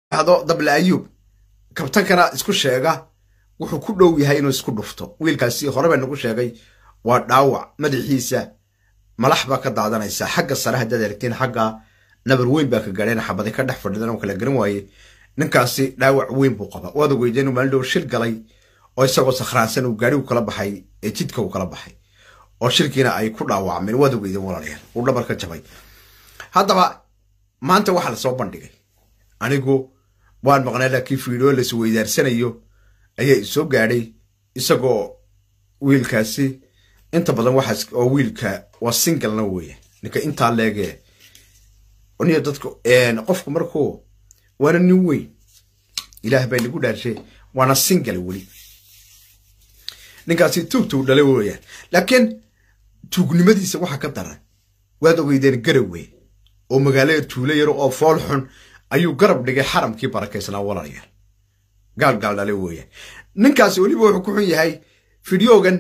hado dable ayuub kabtankana isku sheega wuxuu ku dhow yahay inuu isku dhufto wiilkaasi hore baa nagu sheegay waa dhaawac madaxiisa malax baa ka daadanaysa xagga sare haddaad aragtiin xagga nabar weyn baa ka gaadheen xabadi ka dhex fadhidan oo kala garan waaye ninkaasi dhaawac weyn buu qaba waad ogeyda inuu maalin dhow shil galay oo isagoo sakhraansan uu gaadhigu kala baxay ee jidka uu kala baxay oo shirkiina ay ku dhaawacmeen waad ogeyden walaalayaal uu dhabar ka jabay haddaba maanta waxaa lasoo bandhigay anigu waan maqnaa laakiin fiidoo las weydaarsanayo ayaa isoo gaadhay isagoo wiilkaasi inta badan waxaas oo wiilka waa singalna weya ninka intaa leegee niyo dadku qofku markuu waana nin weyn ilaah baa nagu dhaarshe waana singal weli ninkaasi tuugtuu dhala weeyaan laakiin tuugnimadiisa waxaa ka daran waad ogeydeen garawe oo magaalada tuulo yaro oo fool xun ayuu garab dhigay xaramkii barakaysnaa walaalayaal gaal gaal dhale weeyaan ninkaasi weliba wuxuu ku xun yahay fideogan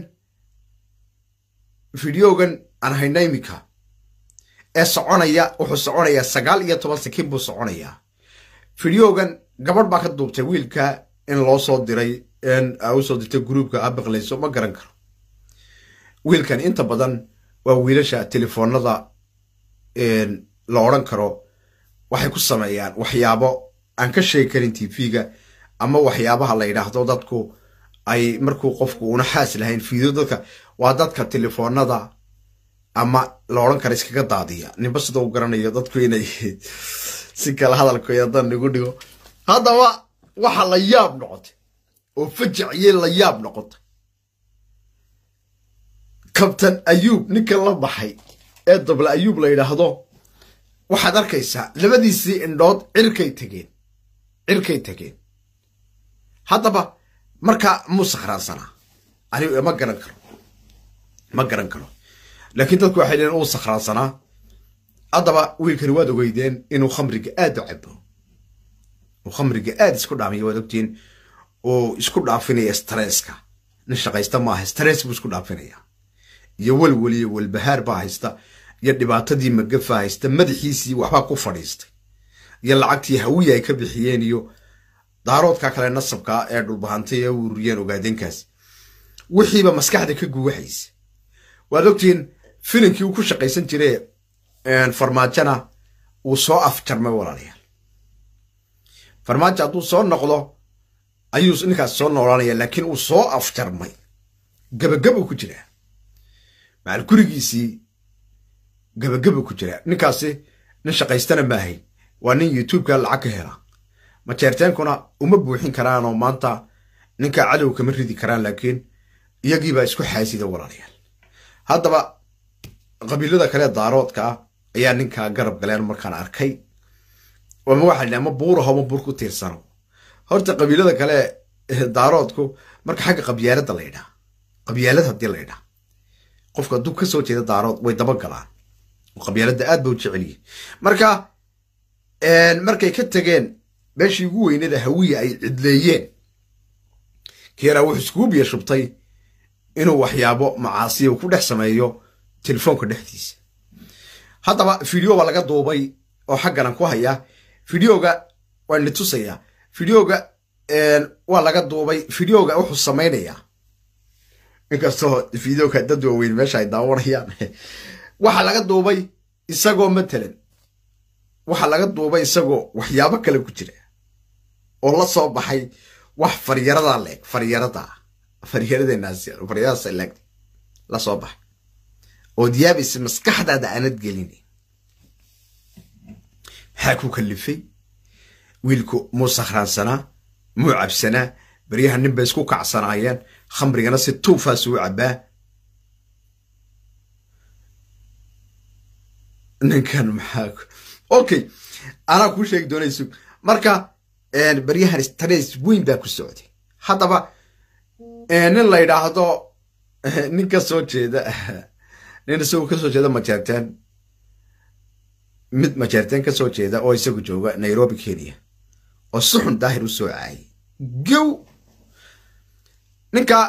fideogan aan hayna imika ee soconaya wuxuu soconayaa sagaal iyo toban sakiin buu soconayaa fideogan gabadh baa ka duubtay wiilka in loo soo diray usoo dirtay gruubka abaqlayso ma garan karo wiilkan inta badan waa wiilasha telefoonada la odran karo waxay ku sameeyaan waxyaabo aan ka sheegi karin tv-ga ama waxyaabaha la yidhaahdo dadku ay markuu qofku una xaas lahayn fiideo dadka waa dadka telefoonada ama la odhan kara iskaga daadiya ninba sida u garanayo dadku inay si kale hadalkooda haddaan nagu dhigo haddaba waxa la yaab noqotay oo fajaciyey la yaab noqotay kabtan ayuub ninka la baxay ee dable ayuub la yidhaahdo waxaad arkaysaa labadiisii indhood cirkay tegeen cirkay tegeen haddaba markaa muu sakhraansanaa anigu ma garan karo ma garan karo laakiin dadku waxay leeyiin uu sakhraansanaa haddaba wiilkani waad ogeydeen inuu khamriga aad u cabo uu khamriga aad isku dhaamiyo waad ogtiin uu isku dhaafinaya stresska nin shaqaysta maaha stress buu isku dhaafinaya iyo welwel iyo welbahaar baa haysta iyo dhibaatadii magafa haysta madaxiisii waxbaa ku fadhiistay iyo lacagtii hawiya ay ka bixiyeen iyo daaroodka kale nasabkaa ee dhulbahantay ee ururiyeen ogaadeenkaas wixiiba maskaxda ka guwaxaysa waad ogtihiin filimkii uu ku shaqaysan jire farmaajona uu soo afjarmay walaalayaal farmaajo hadduu soo noqdo ayuu ninkaas soo noolaanaya laakiin uu soo afjarmay gabagabuu ku jiraa macal gurigiisii gabagaba ku jiraa ninkaasi nin shaqaystana ma ahayn waa nin youtubeka lacag ka hela majeerteenkuna uma buuxin karaanoo maanta ninka cadow kama ridi karaan laakiin iyagiibaa isku xaasida walaalayaal haddaba qabiilada kale daaroodka ah ayaa ninkaa garab galeen markaan arkay ama waxaa la ama buuraho ama buur ku tiirsano horta qabiilada kale daaroodku marka xagga qabyaalada la ydhaa qabyaalad haddii la ydhaa qofka hadduu ka soo jeeda daarood way daba galaan qabyaalada aad ba u jecelyihin marka markay ka tageen meeshii ugu weynada hawiya ay cidleeyeen keeraa wuxuu iskugu biya shubtay inuu waxyaabo macaasiya ku dhex sameeyo telefoonka dhexdiisa haddaba fideo baa laga duubay oo xagganan ku haya fideoga waan ni tusayaa fideoga waa laga duubay fideoga wuxuu samaynayaa inkastoo fideoga dad waaweyn meesha ay daawanayaan waxaa laga duubay isagoo matalan waxaa laga duubay isagoo waxyaabo kale ku jira oo la soo baxay wax faryarada leeg faryarada faryaradenafaryaradaas leeg la soo baxay oo diyaabaysa maskaxdaada aanad gelin maxaa ku kalifay wiilku muu sakhraansanaa muu cabsanaa beryaha nin bay isku kacsanaayeen khamrigana si tuufaas uu cabbaa ninkan maxaa okay anaa kuu sheegi doonayso marka beryahan stress weyn baa ku socday haddaba nin la yidhaahdo nin ka soo jeeda nin isagoo ka soo jeeda majeerteen mid majeerteen ka soo jeeda oo isagu jooga nairobi kenya oo si xun daahir u soo caayay gow ninka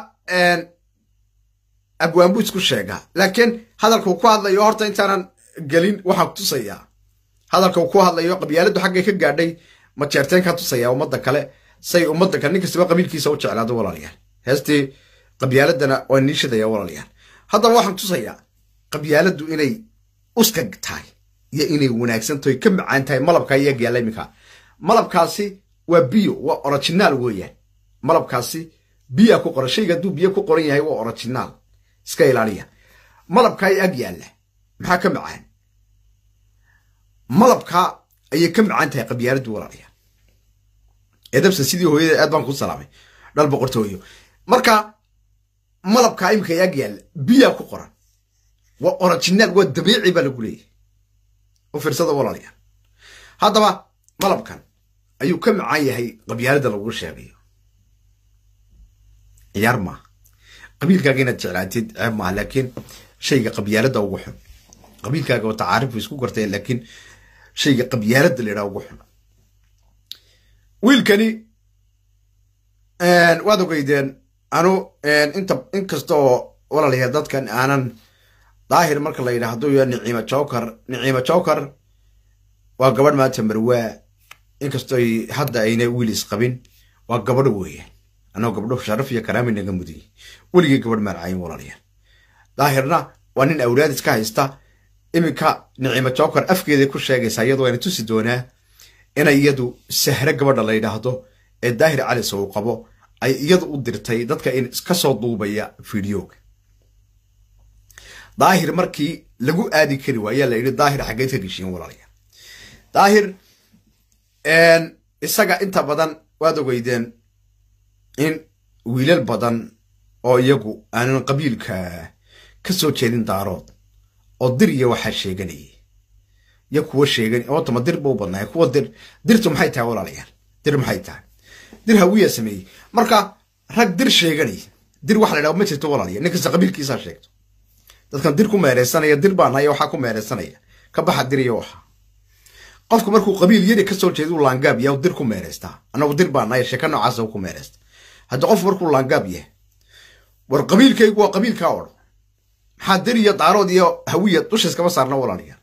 abwaan buu isku sheegaa laakiin hadalkuu ku hadlayo horta intaanan gelin waxaan kutusayaa hadalka uu ku hadlayo qabyaaladdu xaggay ka gaadhay ma jeerteen ka tusaya ummadda kale say ummadda kale nin kastaba qabiilkiisa u jeclaado walaalayaal heestii qabyaaladana waa niishadaya walaalayaal haddaba waxaan tusayaa qabyaaladdu inay uskag tahay iyo inay wanaagsan tahay ka macaan tahay malabka iyo agyaala iminka malabkaasi waa biyo waa originaal weeyaan malabkaasi biyaa ku qoran shayga hadduu biyo ku qoran yahay waa originaal iska ilaaliya malabka ay ag yaalla maxaa ka macaan malabka ayay ka macaan tahay qabyaaladdu walaalayaal edabsa sidii hooyada aad baan ku salaamay dhal boqortooyo marka malabka imika ag yaalla biyaa ku qoran waa originaal waa dabiici baa lagu leeyahay u fiirsada walaalayaal haddaba malabkan ayuu ka macaan yahay qabyaaladda lagu sheegayo ciyaar maaha qabiilkaaga inaad jeclaatid ceeb maaha laakiin shayga qabyaaladda ugu xun qabiilkaaga oo tacaarif isku gartay laakiin shayga qabyaaladda la yidhaha ugu xun wiilkani waad ogeydeen anu inta inkasta oo walaalayaal dadkan aanan daahir marka la yidhaahdo ya niciima jowkar niciima jowkar waa gabadh maanta marwaa inkastoo hadda ayna wiilis qabin waa gabadho weeyaan anoo gabdho sharaf iyo karaami naga mudiyey weligay gabadh maarcayin walaalayaal daahirna waa nin awlaad iska haysta iminka niciima jowkar afkeeday ku sheegaysaa iyadoo ayna tusi doonaa inay iyadu sahre gabadha la yidhaahdo ee daahir calis uu qabo ay iyadu u dirtay dadka in ka soo duubaya fideoga daahir markii lagu aadi kari waayaa la yidhi daahir xaggeed ka geshiin walaalayaal daahir isaga inta badan waad ogeydeen in wiilal badan oo iyagu aanan qabiilka ka soo jeedin daarood oo dir iyo waxaa sheeganayay iyo kuwa sheegan ootama dir ba u badnaay kuwa dir dirtu maxay tahay walaalayaal dir maxay tahay dir hawiya sameeyey marka rag dir sheeganaya dir waxa la dhaha ma jirto walaalayaal nin kasta qabiilkiisaa sheegto dadkan dir ku meereysanaya dir baa naya waxaa ku meereysanaya ka baxa dir iyo waxa qofku markuu qabiil yari kasoo jeeda u laangaab yahay dir ku meereystaa anagu dir baa naya sheeka noocaasa ku meereysta haddii qof markuu laangaab yahay war qabiilkaygu waa qabiilkaa odhan maxaa dir iyo daarood iyo hawiya dusha iskama saarna walaalayaal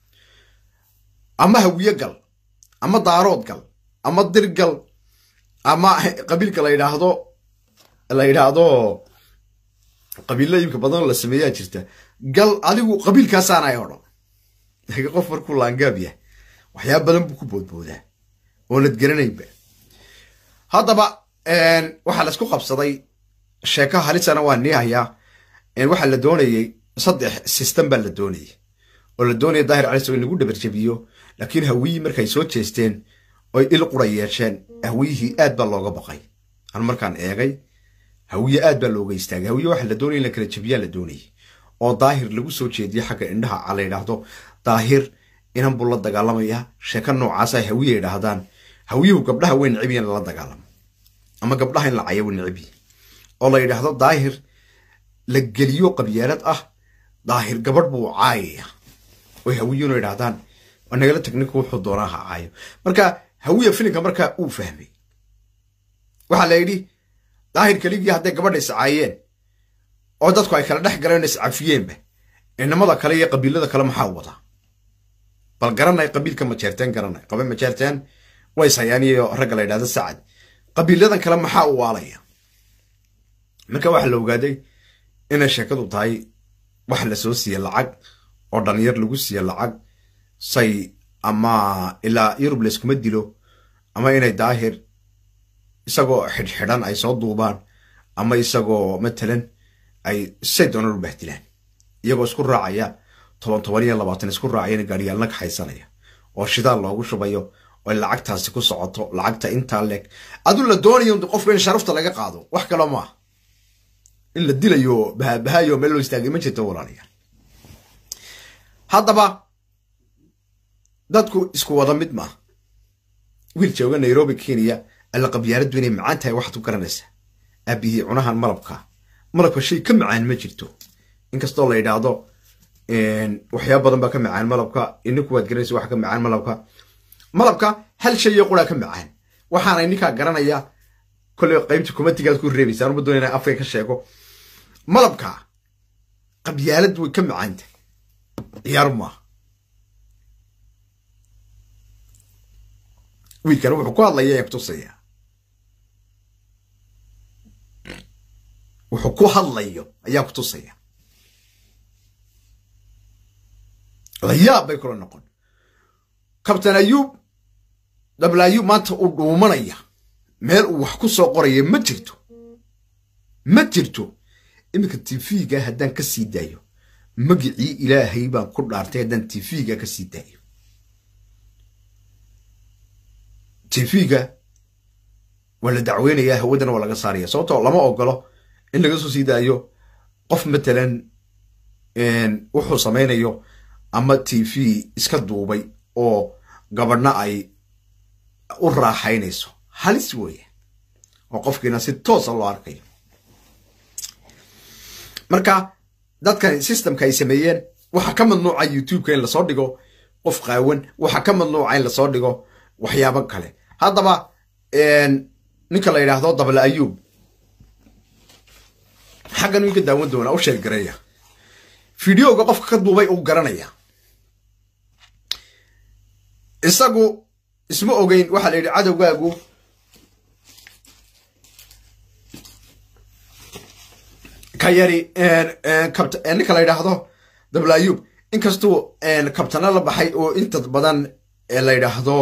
ama hawiye gal ama daarood gal ama dir gal ama qabiilka la yidhaahdo la yidhaahdo qabiilla imka badan la sameeyaa jirta gal adigu qabiilkaasaanay odhan laakiin qof markuu laangaab yahay waxyaaba badan buu ku boodboodaa oonad garanaynba haddaba waxaa laisku qabsaday sheeko halisana waa nii hayaa waxaa la doonayey saddex system baa la doonayay oo la doonaya daahir caliso in lagu dhabarjabiyo laakiin hawiyii markay soo jeesteen oy il qura yeesheen hawiyihii aad baa looga baqay an markaan eegay hawiye aad baa looga istaagay hawiye waxaa la doonaya in la kala jabiyaa la doonayay oo daahir lagu soo jeediyo xagga indhaha la yidhaahdo daahir inan buu la dagaalamaya sheeko noocaasa hawiye yidhaahdaan hawiyuhu gabdhaha way necbiya in lala dagaalamo ama gabdhaha in la cayo way necbiya oo la yidhaahdo daahir la geliyo qabyaalad ah daahir gabadh buu caayaya oy hawiyuna yidhahdaan waa nagala tagninka wuxuu doonaa ha caayo marka hawiya filinka markaa uu fahmay waxaa la yidhi daahir keligii hadday gabadha iscaayeen oo dadku ay kala dhex galeen iscafiyeenba inamada kale iyo qabiilada kale maxaa wadaa bal garanay qabiilka majeerteen garanay qabe majeerteen way sayaaniyo ragga la yidhahdo sacad qabiiladan kale maxaa u waalaya marka waxaa la ogaaday inay sheekadu tahay wax lasoo siiye lacag oo dhalinyar lagu siiye lacag say ama ilaa yurub layskuma dilo ama inay daahir isagoo xidhxidhan ay soo duubaan ama isagoo matalan ay say doonaan u bahdilaan iyagoo isku raacaya toban toban iyo labaatan isku raacayana gaariyaalna kaxaysanaya oo shidaal loogu shubayo oo lacagtaasi ku socoto lacagta intaa leeg aduu la doonayo qofka in sharafta laga qaado wax kaloo maaha in la dilayo bahabahayo meel loo istaagay ma jirto walaalayaal haddaba dadku isku wada mid maaha wiil jooga nairobi kenya alla qabyaaladdu inay macaan tahay waxaad ku garanaysaa aabihii cunahan malabka malabka shay ka macaan ma jirto inkastoo la yidhaahdo waxyaaba badan baa ka macaan malabka ininku waad garanaysa waxa ka macaan malabka malabka hal shay iyo quraa ka macaan waxaanay ninkaa garanaya kolley qaybta kumatigaad ku reebaysa anuma doona inaan afka ka sheego malabka qabyaalad way ka macaanta ciyaar maaha wiilkan wuxuu ku hadlaya ee kutusaya wuxuu ku hadlayo ayaa kutusaya layaab bay kula noqon kabtan ayuub dabla ayuub maanta uu dhuumanaya meel uu wax ku soo qoraya ma jirto ma jirto iminka tv-ga haddaan ka sii daayo magicii ilaahay baan ku dhaartay haddaan tv-ga ka sii daayo tv-ga waa la dacweynayaa hawadana waa laga saaraya sababtoo lama ogolo in laga soo sii daayo qof matalan wuxuu samaynayo ama t v iska duubay oo gabadhna ay u raaxaynayso halis weeye oo qofkiina si toosa loo arkayo marka dadkan systemka ay sameeyeen waxaa ka madnuuca youtube-ka in lasoo dhigo qof qaawan waxaa ka madnuuca in lasoo dhigo waxyaabo kale haddaba ninka la yidhaahdo dabla ayuub xaggan winka daawan doonaa u sheergareeya fideoga qofka ka duubay uu garanaya isagu isma ogeyn waxaa la yidhi cadowgaagu ka yari ninka la yidhaahdo dabla ayuub inkastuu kabtana la baxay oo inta badan la yidhaahdo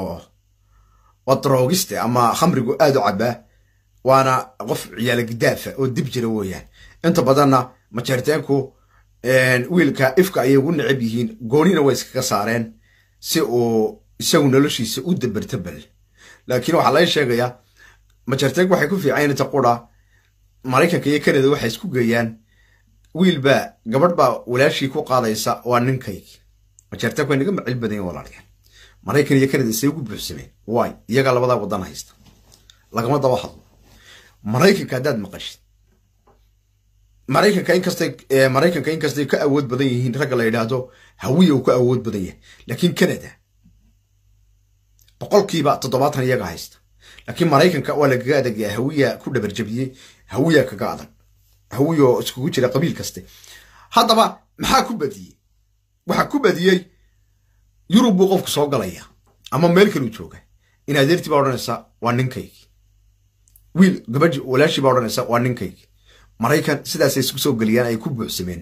waa droogiste ama khamrigu aad u cabaa waana qof ciyaala gidaafa oo dib jira weeyaan inta badanna majeerteenku wiilka ifka ayay ugu necab yihiin goonina way iskaga saareen si uu isagu noloshiisa u dabertabel laakiin waxaa laga sheegayaa majeerteenku waxay ku fiican inta qura maraykanka iyo canada waxay isku geeyaan wiilbaa gabadh baa walaashii ku qaadaysa waa ninkaygi majeerteenku way naga macil badan yihin walaalayaal maraykan iyo canada isay ugu buuxsameen waay iyagaa labadaa wadan haysta lagama daba hadlo maraykanka haddaad maqashid maraykanka inkastay maraykanka inkastay ka awood badan yihiin ragga la yidhaahdo hawiya uu ka awood badan yahay laakiin canada boqolkiiba toddobaatan iyaga haysta laakiin maraykanka waa lagaga adagyaa hawiya ku dhabarjabiyey hawiya kaga adag hawiyo iskugu jira qabiil kaste haddaba maxaa ku badiyey waxaa ku badiyey yurub buu qofku soo galaya ama meel kaluu jooga in adeertii baa odhanaysa waa ninkaygi wiil gabadhi walaashii baa odhanaysa waa ninkaygi maraykan sidaasay isku soo geliyaan ay ku buuxsameen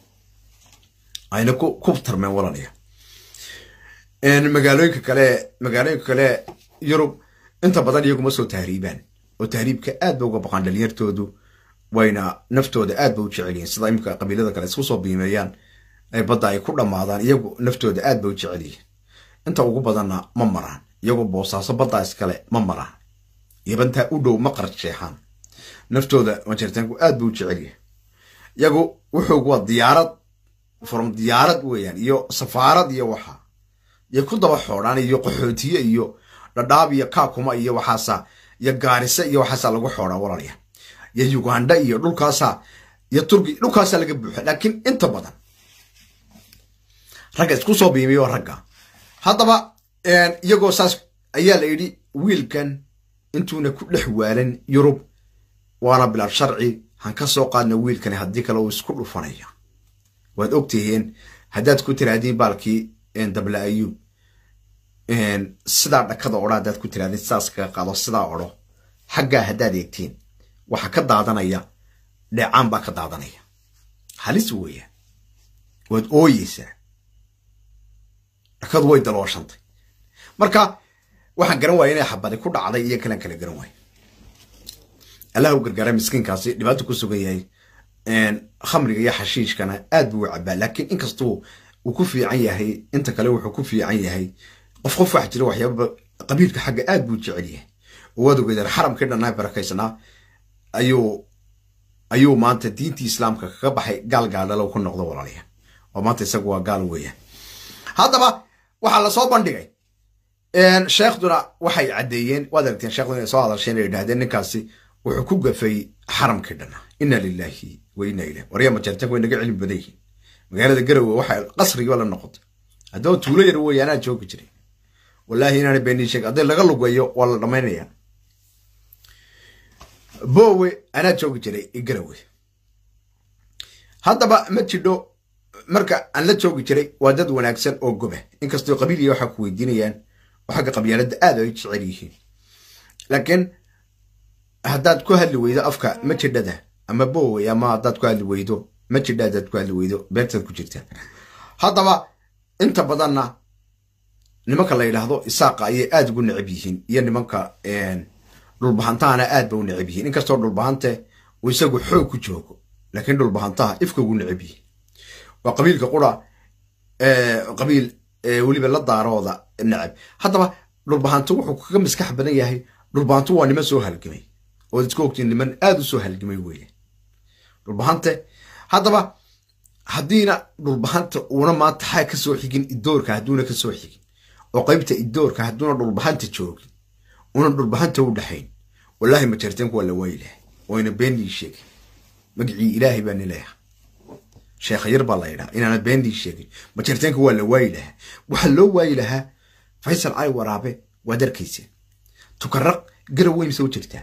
ayna ku tarmeen walaalaya magaalooyinka kale magaalooyinka kale yurub inta badan iyaguma soo tahriibaan oo tahriibka aad ba uga baqaan dhalinyartoodu wayna naftooda aad ba u jecelyihiin sida imika qabiilada kale isku soo biimeeyaan ay badda ay ku dhammaadaan iyagu naftooda aad ba u jecel yihiin inta ugu badanna ma maraan iyagu boosaaso baddaa iskale ma maraan yabantaa u dhow ma qarsheexaan naftooda majeertaanku aad ba u jecel yahay iyagu wuxuu waa diyaarad from diyaarad weeyaan iyo safaarad iyo waxa iyo ku daba xoodhaan iyo qaxootiye iyo dhadhaab iyo kaakuma iyo waxaasa iyo gaarise iyo waxaasa lagu xoodhaa walaalya iyo uganda iyo dhulkaasa iyo turki dhulkaasa laga buuxa laakiin inta badan ragga isku soo biimiyo ragga haddaba iyagoo saas ayaa la yidhi wiilkan intuuna ku dhex waalan yurub waana bilaad sharci han ka soo qaadna wiilkani haddii kale uu isku dhufanaya waad ogtihiin haddaad ku tiraahdiin baalkii dabla ayuub sidaa dhakada odho haddaad ku tirahdin sidaas kaga qaado sidaa odho xaggaa haddaad eegtiin waxa ka daadanaya dheecaan baa ka daadanaya halis weeya waad ooyeysaa dhakadu way dalooshantay marka waxaan garan waaya inay xabadi ku dhacday iyo kalan kala garan waaya allah u gargaara miskiinkaasi dhibaato ku sugan yahay khamriga iyo xashiishkana aad buu u cabaa laakiin inkastuu uu ku fiican yahay inta kale wuxuu ku fiican yahay qof qof wax jira waxyaaba qabiilka xagga aad buu jecel yahay oo waad ogeydaan xaramkii dhannaa barakaysanaa ayuu ayuu maanta diintii islaamka kaga baxay gaal gaaldhalow ku noqdo walaalya oo maanta isagu waa gaal weeyaan haddaba waxaa lasoo bandhigay sheekhduna waxay caddeeyeen waad aragteen sheekhduna inay soo hadasheen inay yidhahdeen ninkaasi wuxuu ku gafay xaramkii dhannaa inna lilaahi wa inna ilah waryaa majeertanku way naga cilmi badan yihiin magaalada garowe waxay qasrigiiba la noqotay haddaba tuulo yar weeye anaa joogi jiray wallaahi inaana beenii sheeg hadday laga lugeeyo waa la dhammaynaya bowe anaa joogi jiray garowe haddaba ma jidho marka aan la joogi jiray waa dad wanaagsan oo goba inkastoo qabiiliya waxaa ku weydiinayaan oo xagga qabyaaladda aad ay jecel yihiin laakiin haddaad ku hadli weydo afka majidhada ama bowey ama haddaad ku hadli weydo majidha haddaad ku hadli weydo beertaad ku jirtaa haddaba inta badanna nimanka la yidhaahdo isaaqa ayay aada ugu necab yihiin iyo nimanka dhulbahantahana aad ba u necab yihiin inkastoo dhulbahante uu isagu xoog ku joogo laakiin dhulbahantaha ifka ugu necab yihiin waa qabiilka qura qabiil weliba la daarooda necab haddaba dhulbahanto wuxuu kaga maskax badan yahay dhulbahanto waa niman soo halgamay ood isku ogtiin niman aada u soo halgamay weeyaan dhulbahante haddaba haddiina dhulbahanta uuna maanta xaa ka soo xigin idoorka hadduuna ka soo xigin oo qaybta idoorka hadduuna dhulbahanta joogin una dhulbahanta u dhaxayn wallaahi majarteenku waa la waayi lahay wayna beendii sheegin magicii ilaahay baa nileeha sheekha yar baa la yidhaha inaana beendii sheegin majarteenka waa la waayi lahaa waxaa loo waayi lahaa faysal cali waraabe waad arkayseen tukaraq garawey mise u jirtaa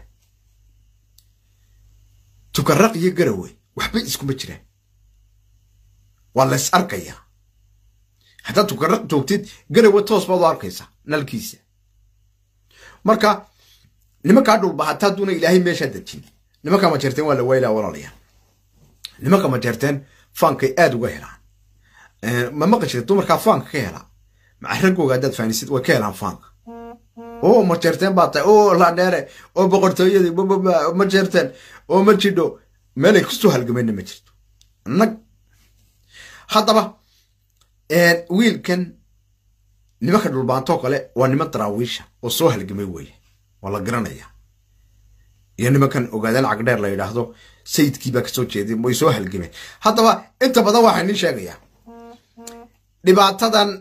tukaraq iyo garawey waxba iskuma jiraan waa lays arkayaa haddaad tukaraq joogtid garawe toos baad u arkaysaa nalkiisa marka nimankaa dhulbahata hadduuna ilaahay meeshaa dejin nimanka majeerteen waa la waaylaha walaalayaal nimanka majeerteen faankay aada uga helaan ma maqashida dumarkaa faanka ka helaa maca raggooga haddaad faanisid way ka helaan faanka oo majeerteen baa tahay oo laadheere oo boqortooyadii majeerteen oo ma jidho meelay kusoo halgamayna ma jirto nag haddaba wiilkan nimanka dhulbaantoo kale waa niman daraawiisha oo soo halgamay weeye waa la garanaya iyo nimankan ogaadaan cagdheer la yidhaahdo sayidkii baa kasoo jeeday way soo halgameen haddaba inta badan waxaa nin sheegayaa dhibaatadan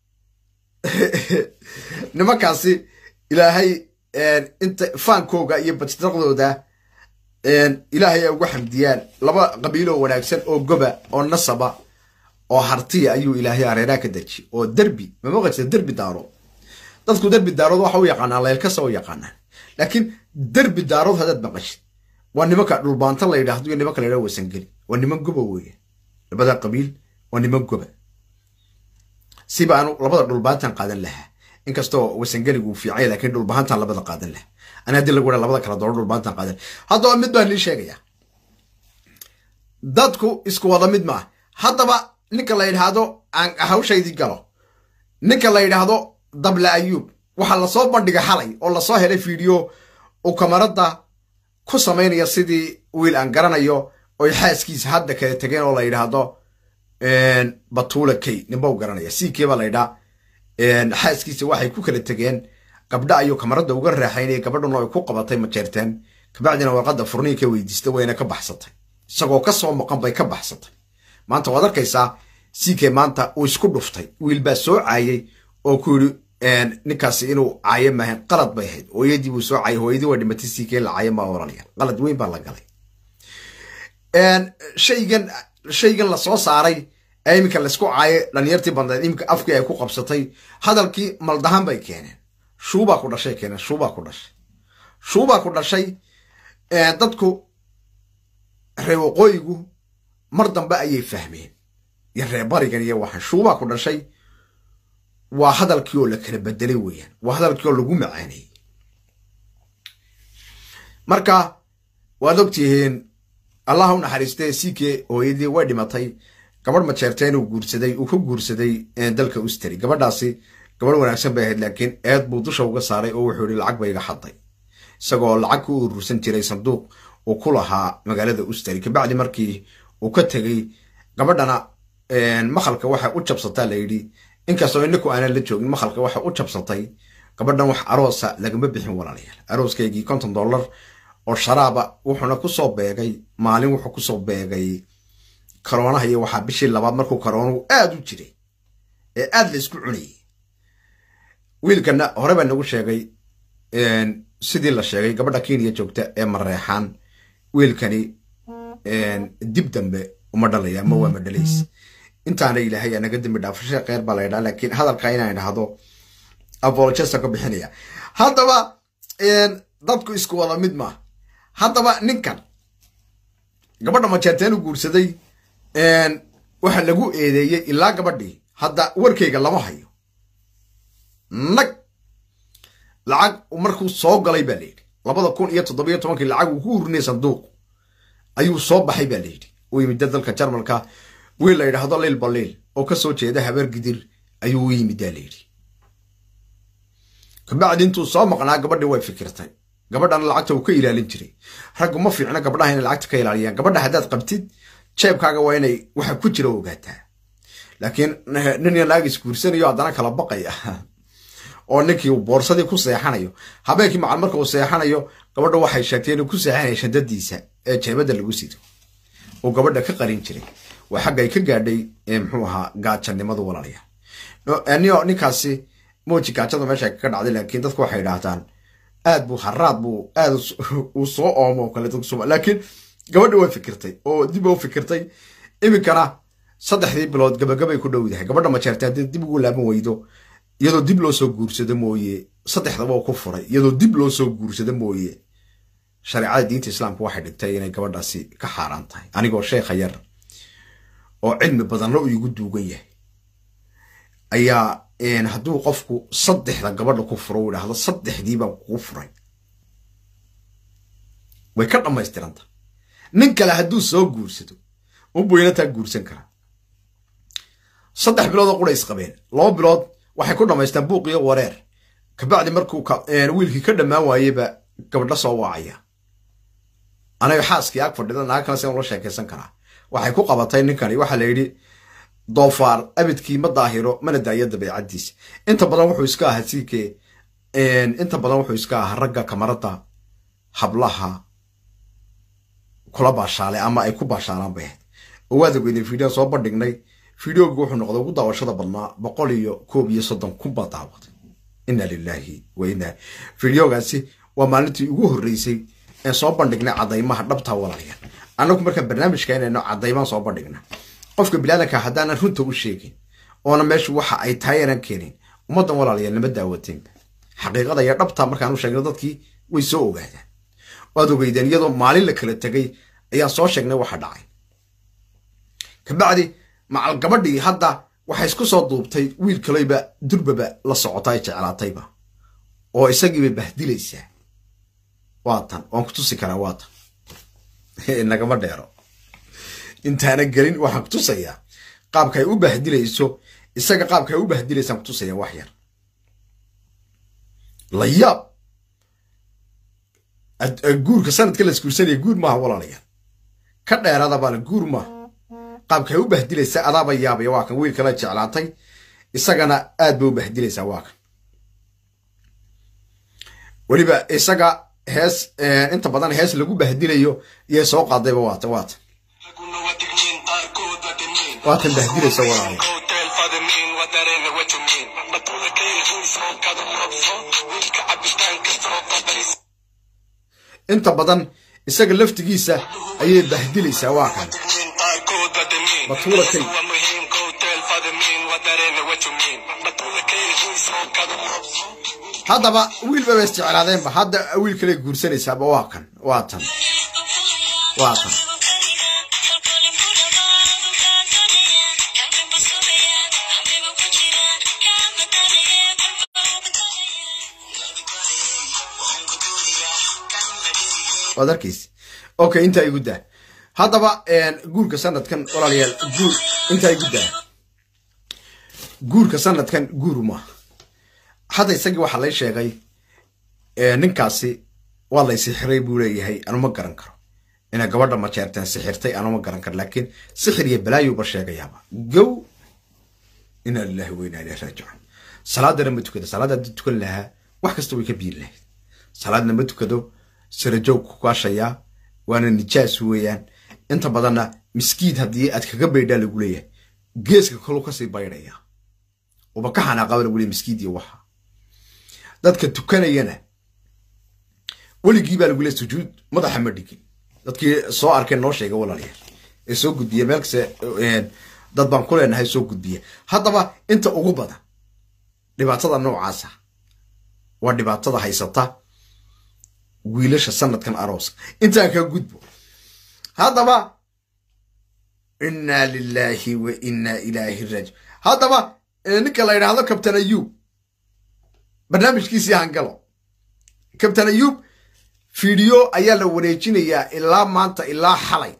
nimankaasi ilaahay inta faankooga iyo batiraqdooda ilaahay ay ugu xamdiyaan laba qabiiloo wanaagsan oo goba oo nasaba oo hartiya ayuu ilaahay areeraa ka deji oo derbi mamaqasa derbi daarood dadku derbi daarood waxa u yaqaanaan leelkasa u yaqaanaan laakiin derbi daarood haddaad maqashid waa nimanka dhulbaanta la yidhaahdo iyo nimanka la yidhahdo wasangeli waa niman goba weeye labada qabiil waa niman goba siba aanu labada dhulbaantan qaadan lahaa inkastoo wasangeligu uu fiicanya lakiin dhulbahantan labada qaadan lahaa ana haddii lagu labada kala dooro dhulbaantan qaadan haddaba mid baan nii sheegaya dadku isku wada mid maaha haddaba ninka la yidhaahdo aan hawshaydii galo ninka la yidhaahdo dable ayuub waxaa lasoo bandhigay xalay oo lasoo helay fiideo uu kamarada ku samaynaya sidii wiil aan garanayo oy xaaskiisa hadda kala tegeen oo la yidhaahdo batuula key ninba u garanaya c k baa la yidhaa xaaskiisa waxay ku kala tegeen gabdha ayuu kamarada uga raaxaynaya gabadhuna ay ku qabatay majeerteen kabacdina warqadda furniin ka weydiista wayna ka baxsatay isagoo kasoo maqan bay ka baxsatay maanta waad arkaysaa c k maanta uu isku dhuftay wiil baa soo caayay oo ku yidhi ninkaasi inuu caayo maahayn qalad bay ahayd hooyadii buu soo caayay hooyadii waa dhimatay c k la caayo maa oranaya qalad weyn baa la galay shaygan shaygan lasoo saaray ee iminka laysku caayay dhalinyartii bandeed iminka afkii ay ku qabsatay hadalkii maldahan bay keeneen shuubaa ku dhashay keeneen shuubaa ku dhashay shuubaa ku dhashay dadku reer waqooyigu mar dambe ayay fahmeen iyo reer barigan iyo waxaan shuubaa ku dhashay waa hadalkii oo la kala bedelay weeyaan waa hadalkii oo lagu macaaneeyey marka waad ogtihiin allah u naxariistee c k hooyadii way dhimatay gabadh majeerteen uu guursaday uu ka guursaday dalka usteri gabadhaasi gabadh wanaagsan bay ahayd laakiin eed buu dusha uga saaray oo wuxuu yihi lacag ba iga xaday isagoo lacag ku urursan jiray sanduuq uu ku lahaa magaalada usteri kabacdi markii uu ka tegey gabadhana makhalka waxay u jabsataa la yidhi inkastoo inaku aanan la joogin makhalka waxay u jabsatay gabadhan wax aroosa lagama bixin walaalayaal arooskaygii konton dollar oo sharaaba wuxuuna kusoo beegay maalin wuxuu kusoo beegay karoonaha iyo waxaa bishii labaad markuu karoonuhu aada u jiray ee aada la isku cunayay wiilkana hore baa nagu sheegay sidii la sheegay gabadha kenya joogta ee mareexaan wiilkani dib dambe uma dhalaya ama waa ma dhalays intaana ilaahay naga dambi dhaafasha kheer baa la ydhaa laakiin hadalka inaan idhaahdo apologesa ka bixinaya haddaba dadku isku wada mid maaha haddaba ninkan gabadha majeerteen u guursaday waxa lagu eedeeyey ilaa gabadhii hadda warkayga lama hayo nag lacag markuu soo galay baa layidhi labada kun iyo toddobiyo tobankii lacag uu ku urinayay sanduuq ayuu soo baxay baa layidhi u yimida dalka jarmalka wiil la yidhaahdo liil baliil oo ka soo jeeda habeer gidir ayuu u yimidaa layidhi kabacdi intuu soo maqnaa gabadhii way fikirtay gabadhana lacagta uu ka ilaalin jiray raggu ma fiicna gabdhaha inay lacagta ka ilaaliyaan gabadha haddaad qabtid jeebkaaga waa inay waxa ku jira ogaataa laakiin nin iyo naag isguursanayo haddana kala baqaya oo ninkii uu boorsadii ku seexanayo habeenkii macal marka uu seexanayo gabadha waxay sheegtay inuu ku seexanaya shadadiisa ee jeebada lagu sido uu gabadha ka qarin jiray waa xagga ay ka gaadhay muxuu ahaa gaajanimadu walaalaya ninkaasi mooji gaajada meesha kaga dhacday laakiin dadku waxay idhaahdaan aad buu haraad buu aad uu soo oomo kale laakiin gabadha way fikirtay oo dib u fikirtay iminkana saddexdii bilood gabagabay ku dhowdahay gabadha majeertay haddii dib ugu laaban weydo iyadoo dib loo soo guursado mooye saddexdaba ku furay iyadoo dib loo soo guursado mooye shareecada diinta islaamka waxay dhigtay inay gabadhaasi ka xaaraan tahay anigoo sheekha yar oo cilmi badanna uu igu duugan yahay ayaa hadduu qofku saddexda gabadha ku furo u idhaahdo saddexdii baan kugu furay way ka dhammaystiranta nin kale hadduu soo guursado unbuu inataa guursan karaa saddex biloodoo qura isqabeen laba bilood waxay ku dhammaystaan buuq iyo wareer kabacdi markuu wiilkii ka dhammaan waayeyba gabadha soo waacaya anaga xaaskii ag fadhida naag kale sian ula sheekaysan karaa waxay ku qabatay ninkani waxaa la yidhi doofaar abidkii ma daahiro mana daayo dabeecadiisa inta badan wuxuu iska ahaa siikee inta badan wuxuu iska ahaa ragga kamarada hablaha kula baashaalay ama ay ku baashaalaan bay ahayd oo waad ogeydeen video soo bandhignay videoga wuxuu noqday ugu daawashada badnaa boqol iyo koob iyo soddon kun baa daawaday inna lilaahi wa inna videogaasi waa maalintii ugu horreysay ee soo bandhignay caddaymaha dhabtaa walaalaya annagu markaan barnaamijka inayno caddaymaan soo bandhigna qofka bilaadanka haddaanan runta u sheegin oona meeshu waxa ay tahay aanan keenin ummaddan walaalayaal nama daawateynba xaqiiqada iyo dhabtaa markaan u sheegno dadkii way soo ogaadaan waad ogeydeen iyadoo maalin la kala tegay ayaan soo sheegnay waxa dhacay kabacdi macal gabadhii hadda waxay isku soo duubtay wiil kaleyba durbaba la socota ay jeclaatayba oo isagiibay bahdilaysaa waa tan waan ku tusi karaa waa tan nagama dheero intaana gelin waxaan kutusayaa qaabka ay u bahdilayso isaga qaabka ay u bahdilaysaan kutusaya wax yar layaab guurka sanadka la isguursanaya guur maaha walaalayaal ka dheerada baale guur maaha qaabka ay u bahdilaysa adaaba yaabaya waa kan wiil kala jeclaatay isagana aad bay u bahdilaysaa waa kan weliba isaga hees inta badan hees lagu bahdilayo iyay soo qaadayba waata waata waatan bahdilaysa walaalayaal inta badan isaga laftigiisa ayay bahdilaysaa waa kan batuula kay haddaba wiilba ba isjeclaadeenba hadda wiil kale guursanaysaaba waa kan waa tan waa tan waad arkaysa okay intaa igu daa haddaba guurka sanadkan walaalayaal guur intaa igu daa guurka sanadkan guur maaha hadda isagii waxaa lay sheegay ninkaasi waa lay sixiray buu leeyahay anuma garan karo inay gabadha majeerteen sixirtay anuma garan karo laakiin sixir iyo balaayuba sheegayaaba gow inaa lilahi wa inaa ilahi raajicuun salaadana ma tukada salaada haddii tukan lahaa wax kasta way ka biiri lahayd salaadna ma tukado sirajoog ku kaashayaa waana nijaas weeyaan inta badanna miskiid haddii aad kaga baydhaa lagu leeyahay geeska kalu kasii baydhaya uba ka xanaaqaba lagu leeyahy miskiid iyo waxa dadka tukanayana weligii baa lagu leeyahy sujuud madaxa ma dhigin dadkii soo arkeen noo sheega walaalayaal ee soo gudbiya meel kaste dad baan ku leenahay soo gudbiya haddaba inta ugu badan dhibaatada noocaasa waa dhibaatada haysata wiilasha sanadkan arooska intaan ka gudbo haddaba inna lilaahi wa inna ilaahi raaji haddaba ninka la yidhaahdo kabtan ayuub barnaamijkiisii hangalo kabtan ayuub fiideo ayaa la wareejinayaa ilaa maanta ilaa xalay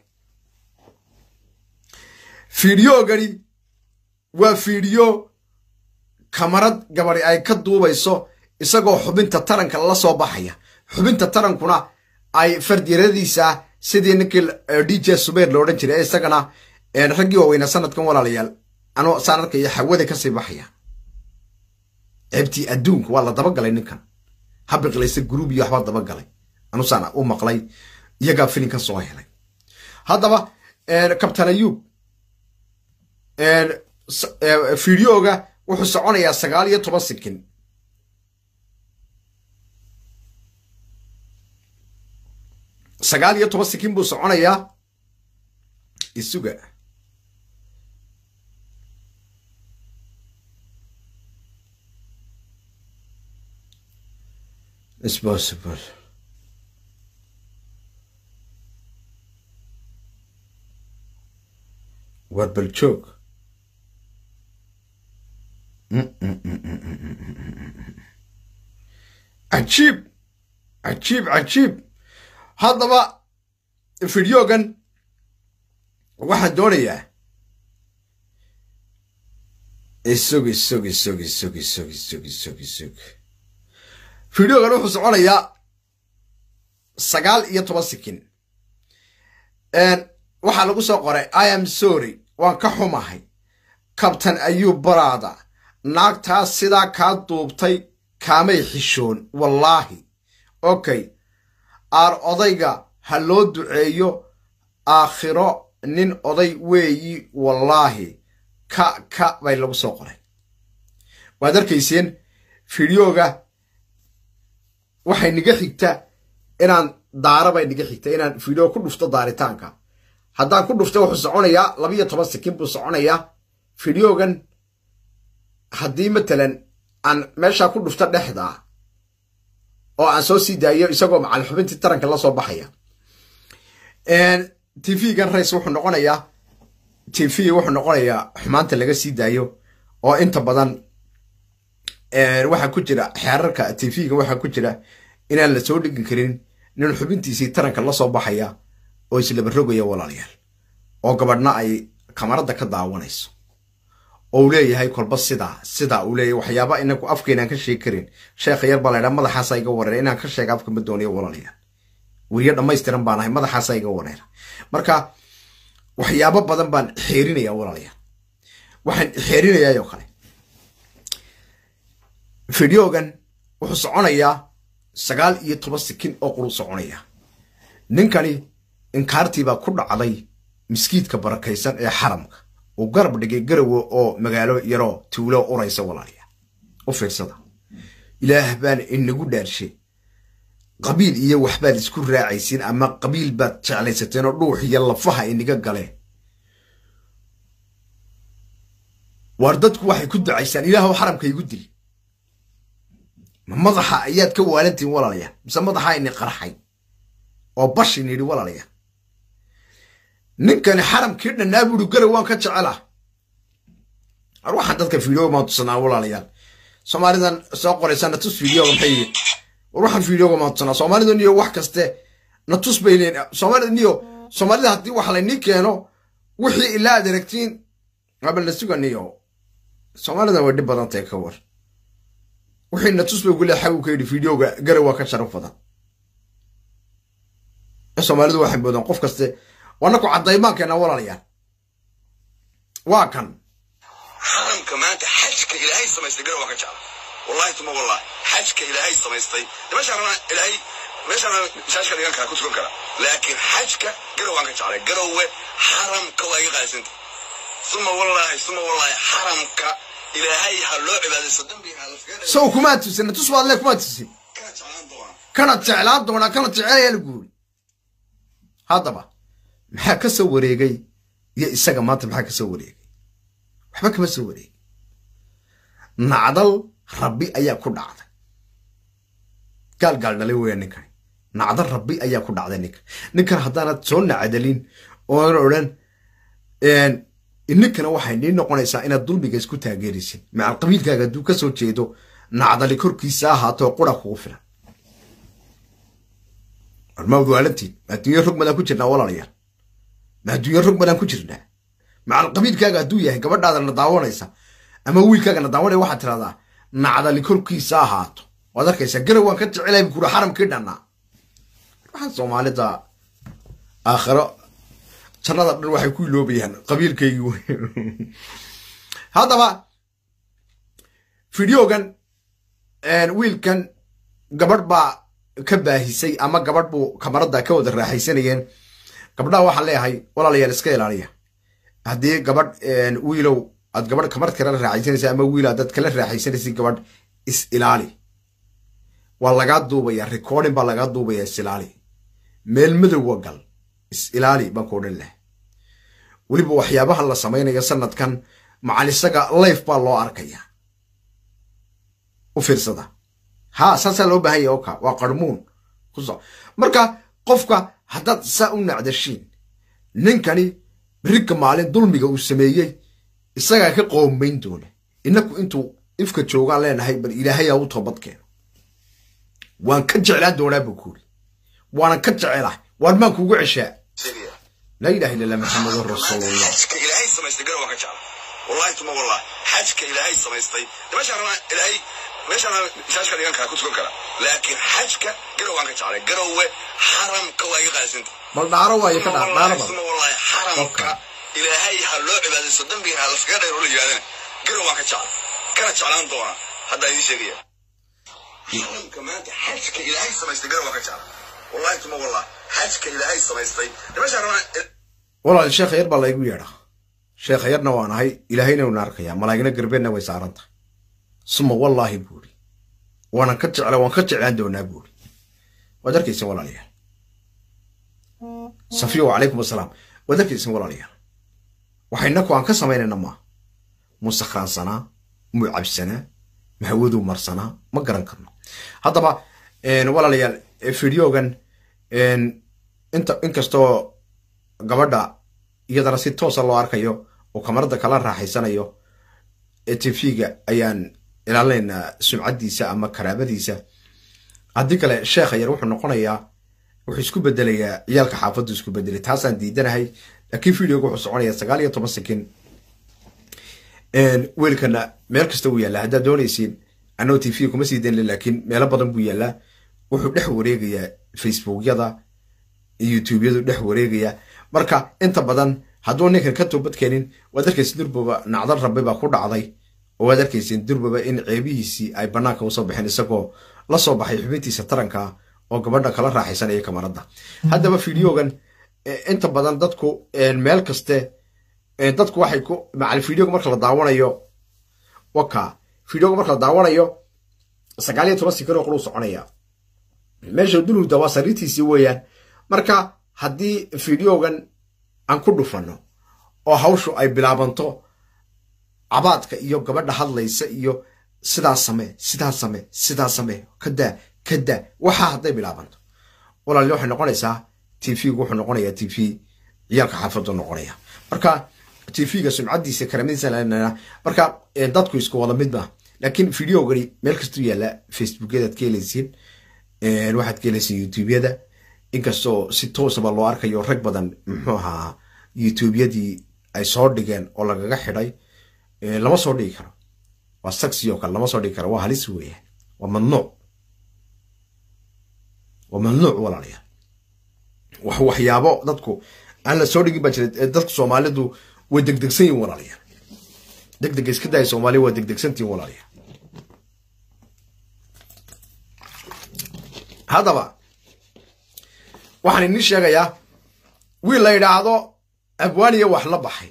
fiideogani waa fiideo kamarad gabadi ay ka duubayso isagoo xubinta taranka la soo baxaya xubinta tarankuna ay fardyaradiisa sidii ninkii d j subayr lo odhan jiray isagana raggii waaweyna sanadkan walaalayaal anoo saan arkaya hawada kasii baxaya ceebtii adduunka waa la dabagalay ninkan habiqlaysa gruub iyo waxbaa dabagalay anusaan u maqlay iyagaa filinkan soo helay haddaba kabtan ayuub fideoga wuxuu soconayaa sagaal iyo toban sikin sagaal iyo toban sikin buu soconayaa isuga It's possible. war bal joog cajiib cajiib cajiib haddaba fideogan waxaan doonayaa isog isog isog isog isog isog isog isog fideogan wuxuu soconayaa sagaal iyo toban sikin waxaa lagu soo qoray i am sorry waan ka xumahay kabtan ayuub baraada naagtaas sidaa kaa duubtay kaamay xishoon wallaahi okay aar odayga ha loo duceeyo aakhiro nin oday weeyi wallaahi ka ka bay lagu soo qoray waad arkayseen fideoga waxay niga xigta inaan daara bay niga xigta inaan fideo ku dhufto daaritaanka haddaan ku dhufto wuxuu soconayaa labiyo toban sikin buu soconayaa fideogan haddii matalan aan meeshaa ku dhufto dhexda oo aan soo sii daayo isagoo macal xubintii taranka la soo baxaya tv-gan rays wuxuu noqonayaa tv wuxuu noqonayaa xumaanta laga sii daayo oo inta badan waxaa ku jira xeerarka tv-ga waxaa ku jira inaan la soo dhigi karin nin xubintiisii taranka la soo baxaya oo islaba rogaya walaalayaal oo gabadhna ay kamaradda ka daawanayso oo uu leeyahay kolba sidaa sidaa uu leeyahay waxyaaba inaku afkeenaan ka sheegi karin sheekha yar baa laydhaa madaxaasa iga wareera inaan ka sheega afka ma doonayo walaalayaal weriyo dhammaystiran baan ahay madaxaasa iga wareera marka waxyaabo badan baan xeerinaya walaalayaal waxaan xeerinayaayoo kale fideogan wuxuu soconayaa sagaal iyo toban sikin oo quru soconaya ninkani inkaartiibaa ku dhacday miskiidka barakaysan ee xaramka uu garab dhigay garawe oo magaalo yaroo tuulo uraysa walaalayaal u fiirsada ilaah baan inagu dhaarshay qabiil iyo waxbaad isku raacaysiin ama qabiil baad jeclaysateen oo dhuux iyo lafaha inaga galeen waar dadku waxay ku ducaysaan ilaahw xaramka igu dili ma madaxa ayaad ka waalantihin walaalayaal mise madaxa ini qarxay oo bashin yidhi walaalayaal ninkani xaramkii dhannaa buuri garow waan ka jecela ar waxaan dadka fideoga maan tusanaa walaalayaal soomaalidan soo qoraysa natus fideoga maxay yihiin war waxaan fideoga maan tusanaa soomaalida niyo wax kaste natus bay leeyiin soomaalida niyo soomaalida haddii wax laynii keeno wixii ilaa aad aragtiin abal na suga niyo soomaalidan way dhib badan tahay ka war wixii natus bay ugu leexay uu ka yidhi fideoga garow waa ka sharaf badan soomaalidu waxay moodaan qof kaste wanaku caddaymaankeena walaalayaal waa kan xaramka maanta xajka ilaahay samaystay garow waa ka jecla wallahi tuma wallahi xajka ilaahay samaystay meeshaan rabaa ilaahay meeshaan shaashka dhigan kara ku tukan kara laakiin xajka garow waan ka jeclay garowe xaramka waa iga qaalisanta suma wallahi suma wallahi xaramka ilaahay ha loo cibaadaysto dambiga ha laskaga sow kumaa tusin natus baad le kumaa tusin kana jeclaan doonaa kana jeclaan doonaa kana jecelaya lagu yiri haddaba maxaa ka soo wareegay iyo isaga maanta maxaa ka soo wareegay waxba kama soo wareegay nacdal rabbi ayaa ku dhacday gaal gaal dhalay weya ninkani nacdal rabbi ayaa ku dhacday ninkan ninkan haddaanad soo nacdalin oona odhan ninkana waxay nii noqonaysaa inaad dulmiga isku taageeraysin macal qabiilkaaga hadduu ka soo jeedo nacdali korkiisa ahaatoo qura kugu filan ma wadwaalantiin ma adduunyo rog madaan ku jirnaa walaalayaal ma adduunyo rog madaan ku jirnaa macal qabiilkaaga hadduu yahay gabadhaadana daawanaysa ama wiilkaagana daawanaya waxaad tiradaa nacdali korkiisa ahaato waad arkaysaa garow waan ka jecelahay bukuuri xaramkii dhannaa waxaan soomaalida aakhiro jannada dhan waxay ku iloobayaan qabiilkaygii wey haddaba fideogan wiilkan gabadh baa ka baahisay ama gabadh buu kamarada ka wada raaxaysanayeen gabdhaha waxaan leeyahay walaalayaal iska ilaaliya haddii gabadh wiilow aad gabadh kamarad kala raaxaysanaysa ama wiil aad kala raaxaysanaysa gabadh is ilaali waa lagaa duubaya recording baa lagaa duubaya is ilaali meel madowwa gal is ilaali baan ku odhan laha weliba waxyaabaha la samaynayo sanadkan macal isaga life baa loo arkaya u fiirsada ha saasaa loo baahanya oka waa qarmuun kuso marka qofka haddaad saa u nacdashiin ninkani berigka maalin dulmiga uu sameeyey isagaa ka qoomayn doona inaku intuu ifka joogaan leenahay bal ilaahayaa u toobad keeno waan ka jeclaan doonaa buu kuuri waanan ka jecelahay waan maan kuugu ceshaa laa ilaha illa allah maxamedun rasuulullah xajka ilaahay samaystay garow waan ka jecla wallahi tuma wallahi xajka ilaahay samaystay meeshaan rabaa ilaahay meeshaan shaashka dhigan kara ku tukan kara laakiin xajka garow waan ka jeclay garowe xaramka waa iga qaalisanta bal dhaaro waayo ka dhaar dhaaro badan tuma wallahi xaramka ilaahay ha loo cibaadaysto dambiga ha laskaga dhayro la yidhahdana garow waan ka jecla kana jeclaan doona haddaa idiin sheegaya xaramka maanta xajka ilaahay samaystay garow waan ka jecla wallahi tuma wallahi xajka ilaahay samaystay meeshaan rabaa walaal sheekha yar baa laygu yeedhaa sheekha yarna waan ahay ilaahayna una arkayaa malaa'igna garbeenna way saaran tahay suma wallaahi buuri waanan ka jecla waan ka jeclaan doonaa buuri waad arkaysin walaalayaal safiyo wacalaykum asalaam waad arkaysin walaalayaal waxaynaku aan ka samaynayna maa mu sakhraansanaa mu cabsanaa ma hawaduu marsanaa ma garan karno haddaba walaalayaal fideogan inta inkastoo gabadha iyadana si toosa loo arkayo oo kamarada kala raaxaysanayo tvga ayaan ilaalinaynaa sumcadiisa ama karaamadiisa haddii kale sheekha yar wuxuu noqonayaa wuxuu isku bedelayaa ciyaalka xaafaddu isku bedelay taasaan diidanahay laakiin videoga wuxuu soconayaa sagaal iyo toban sekin weelkana meel kasta wuu yaallaa haddaad doonaysiin anoo t v kuma sii daynle laakiin meelo badan buu yaallaa wuxuu dhex wareegayaa facebookyada youtubeyadu dhex wareegaya marka inta badan hadduu ninkan ka toobad keenin waad arkaysin durbaba nacdal rabbi baa ku dhacday oo waad arkaysin durbaba in ceebihiisii ay banaanka usoo baxeen isagoo la soo baxay xubintiisa taranka oo gabadha kala raaxaysanaya kamarada haddaba videogan inta badan dadku meel kaste dadku waxay ku macal videoga marka la daawanayo waka videoga marka la daawanayo sagaal iyo toban sikiroo quruu soconaya meesha dulhuda waa sariirtiisii weeyaan marka haddii videogan aan ku dhufano oo hawshu ay bilaabanto cabaadka iyo gabadha hadlaysa iyo sidaa same sidaa same sidaa same kadaa kadaa waxaa hadday bilaabanto walaali waxay noqonaysaa t v-gu wuxuu noqonayaa t v ciyaalka xaafadu noqonaya marka t v-ga sumcadiisa karamadiisa marka dadku isku wada mid maa laakiin videogani meel kastuu yaalla facebookyadaad ka helaysiin waxaad ka helaysiin youtubeyada inkastoo si toosaba loo arkayo rag badan muxuu ahaa youtubeyadii ay soo dhigeen oo lagaga xidhay lama soo dhigi karo waa saxi oo kale lama soo dhigi karo waa halis weeyaan waa mamnuuc waa mamnuuc walaalayaal wax waxyaabo dadku aan la soo dhigin baa jira dadku soomaalidu way degdegsan yihin walaalayaal degdega iska daaya soomaaliya waa degdegsantihin walaalayaal haddaba waxaan idin sheegayaa wiil la yidhaahdo abwaaniya wax la baxay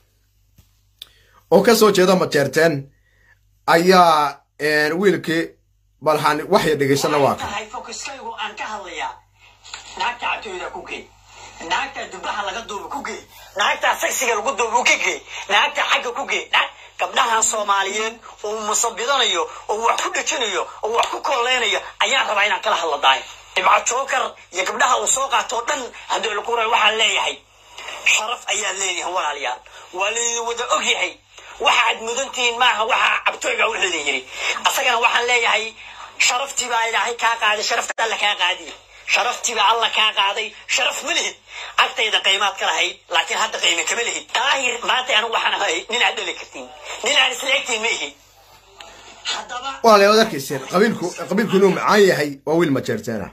oo ka soo jeeda majeerteen ayaa wiilkii balhaan waxya dhegaysana waa ka tahay fokuskaygu aan ka hadlayaa naagta cabtooyda ku gey naagta dubaha laga duuba ku gey naagta sagsiga lagu duuba ka gey naagta xagga ku gey gabdhahan soomaaliyeed oo musabidanayo oo wax ku dhejinayo oo wax ku kooleynayo ayaan rabaa inaan kala hadla daay dhibco jookar iyo gabdhaha uu soo qaato o dhan haddii laku ray waxaan leeyahay sharaf ayaad leeyahay walaalayaal waa laydin wada og yahay waxa aad mudantihiin maaha waxa cabtooyga wixii la yiri asagana waxaan leeyahay sharaftii baa ilaahay kaa qaaday sharafta alla kaa qaadiye sharaftiiba alla kaa qaaday sharaf ma lihid agtayda qiimaad ka lahayd laakiin hadda qiime kama lihid daahir maanta anigu waxaan ahay nin aad dhali kartiin nin aan isla egtiin ma ihi haddaba walaalayaal waad arkayseen qabiilku qabiilku inuu macaan yahay waa wiil majeerteena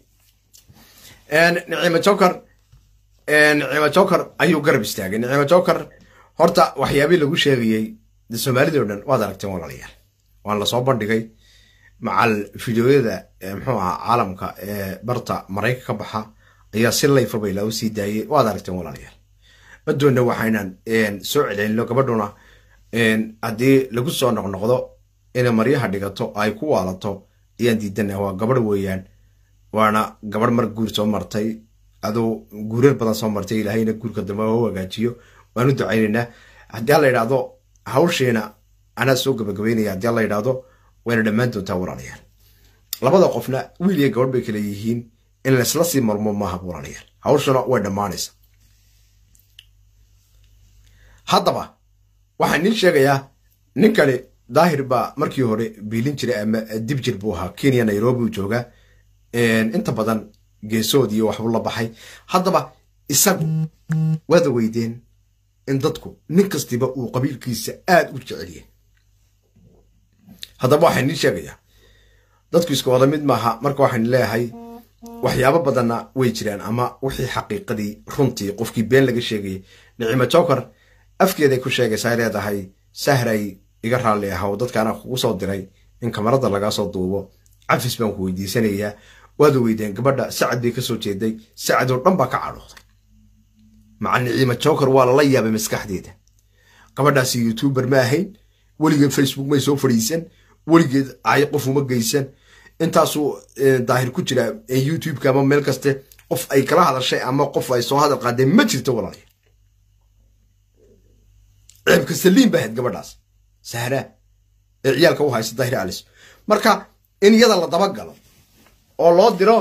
nicimo joker nicimo joker ayuu garab istaagay nicimo joker horta waxyaabihii lagu sheegayey de soomaalida o dhan waad aragteen walaalayaal waan lasoo bandhigay macal fideoyada muxuu ahaa caalamka ee barta marayka ka baxa ayaa si layfabay loo sii daayay waad aragteen walaalayaal madoonna waxaynan soo celcelino gabadhuna haddii lagu soo noqnoqdo inay maryaha dhigato ay ku waalato ayaan diidana waa gabadh weeyaan waana gabadh mar guur soo martay aduu guurar badan soo martay ilaahayna guurka dambe u hagaajiyo waanu ducaynaynaa haddii alla yidhaahdo hawshiina anaa soo gabagabeynaya haddii alla yidhaahdo wayna dhammaan doontaa walaalayaal labada qofna wiil iyo gabadh bay kala yihiin in laisla sii marmo maaha walaalayaal hawshuna way dhammaanaysa haddaba waxaan niin sheegayaa ninkani daahir baa markii hore biilin jiray ama dib jir buu ahaa kenya nairobi uu joogaa inta badan geesood iyo waxbuu la baxay haddaba isagu waada weydeen in dadku nin kastiba uu qabiilkiisa aada u jecelyahay haddaba waxaan niin sheegayaa dadku iska wada mid maaha marka waxaan leeyahay waxyaabo badanna way jiraan ama wixii xaqiiqadii runtii qofkii been laga sheegayay nicimo joker afkeeday ku sheegaysaa leedahay sahray iga raalli ahaw dadkaana kugu soo diray in kamarada lagaa soo duubo cafis baan ku weydiisanayaa waad weydeen gabadha sacad bay kasoo jeeday sacad oo dhan baa ka cadhooday maca niciima joker waa lala yaabay maskaxdeeda gabadhaasi youtuber ma ahayn weligeed facebook may soo fadhiisan weligeed ay qof uma geysan intaasuu daahir ku jira youtubeka ama meel kaste qof ay kala hadashay ama qof ay soo hadal qaadeen ma jirto walaalayaal ceebka saliim ba ahayd gabadhaas sahraa ee ciyaalka u haysa daahir alis marka in iyada la dabagalo oo loo diro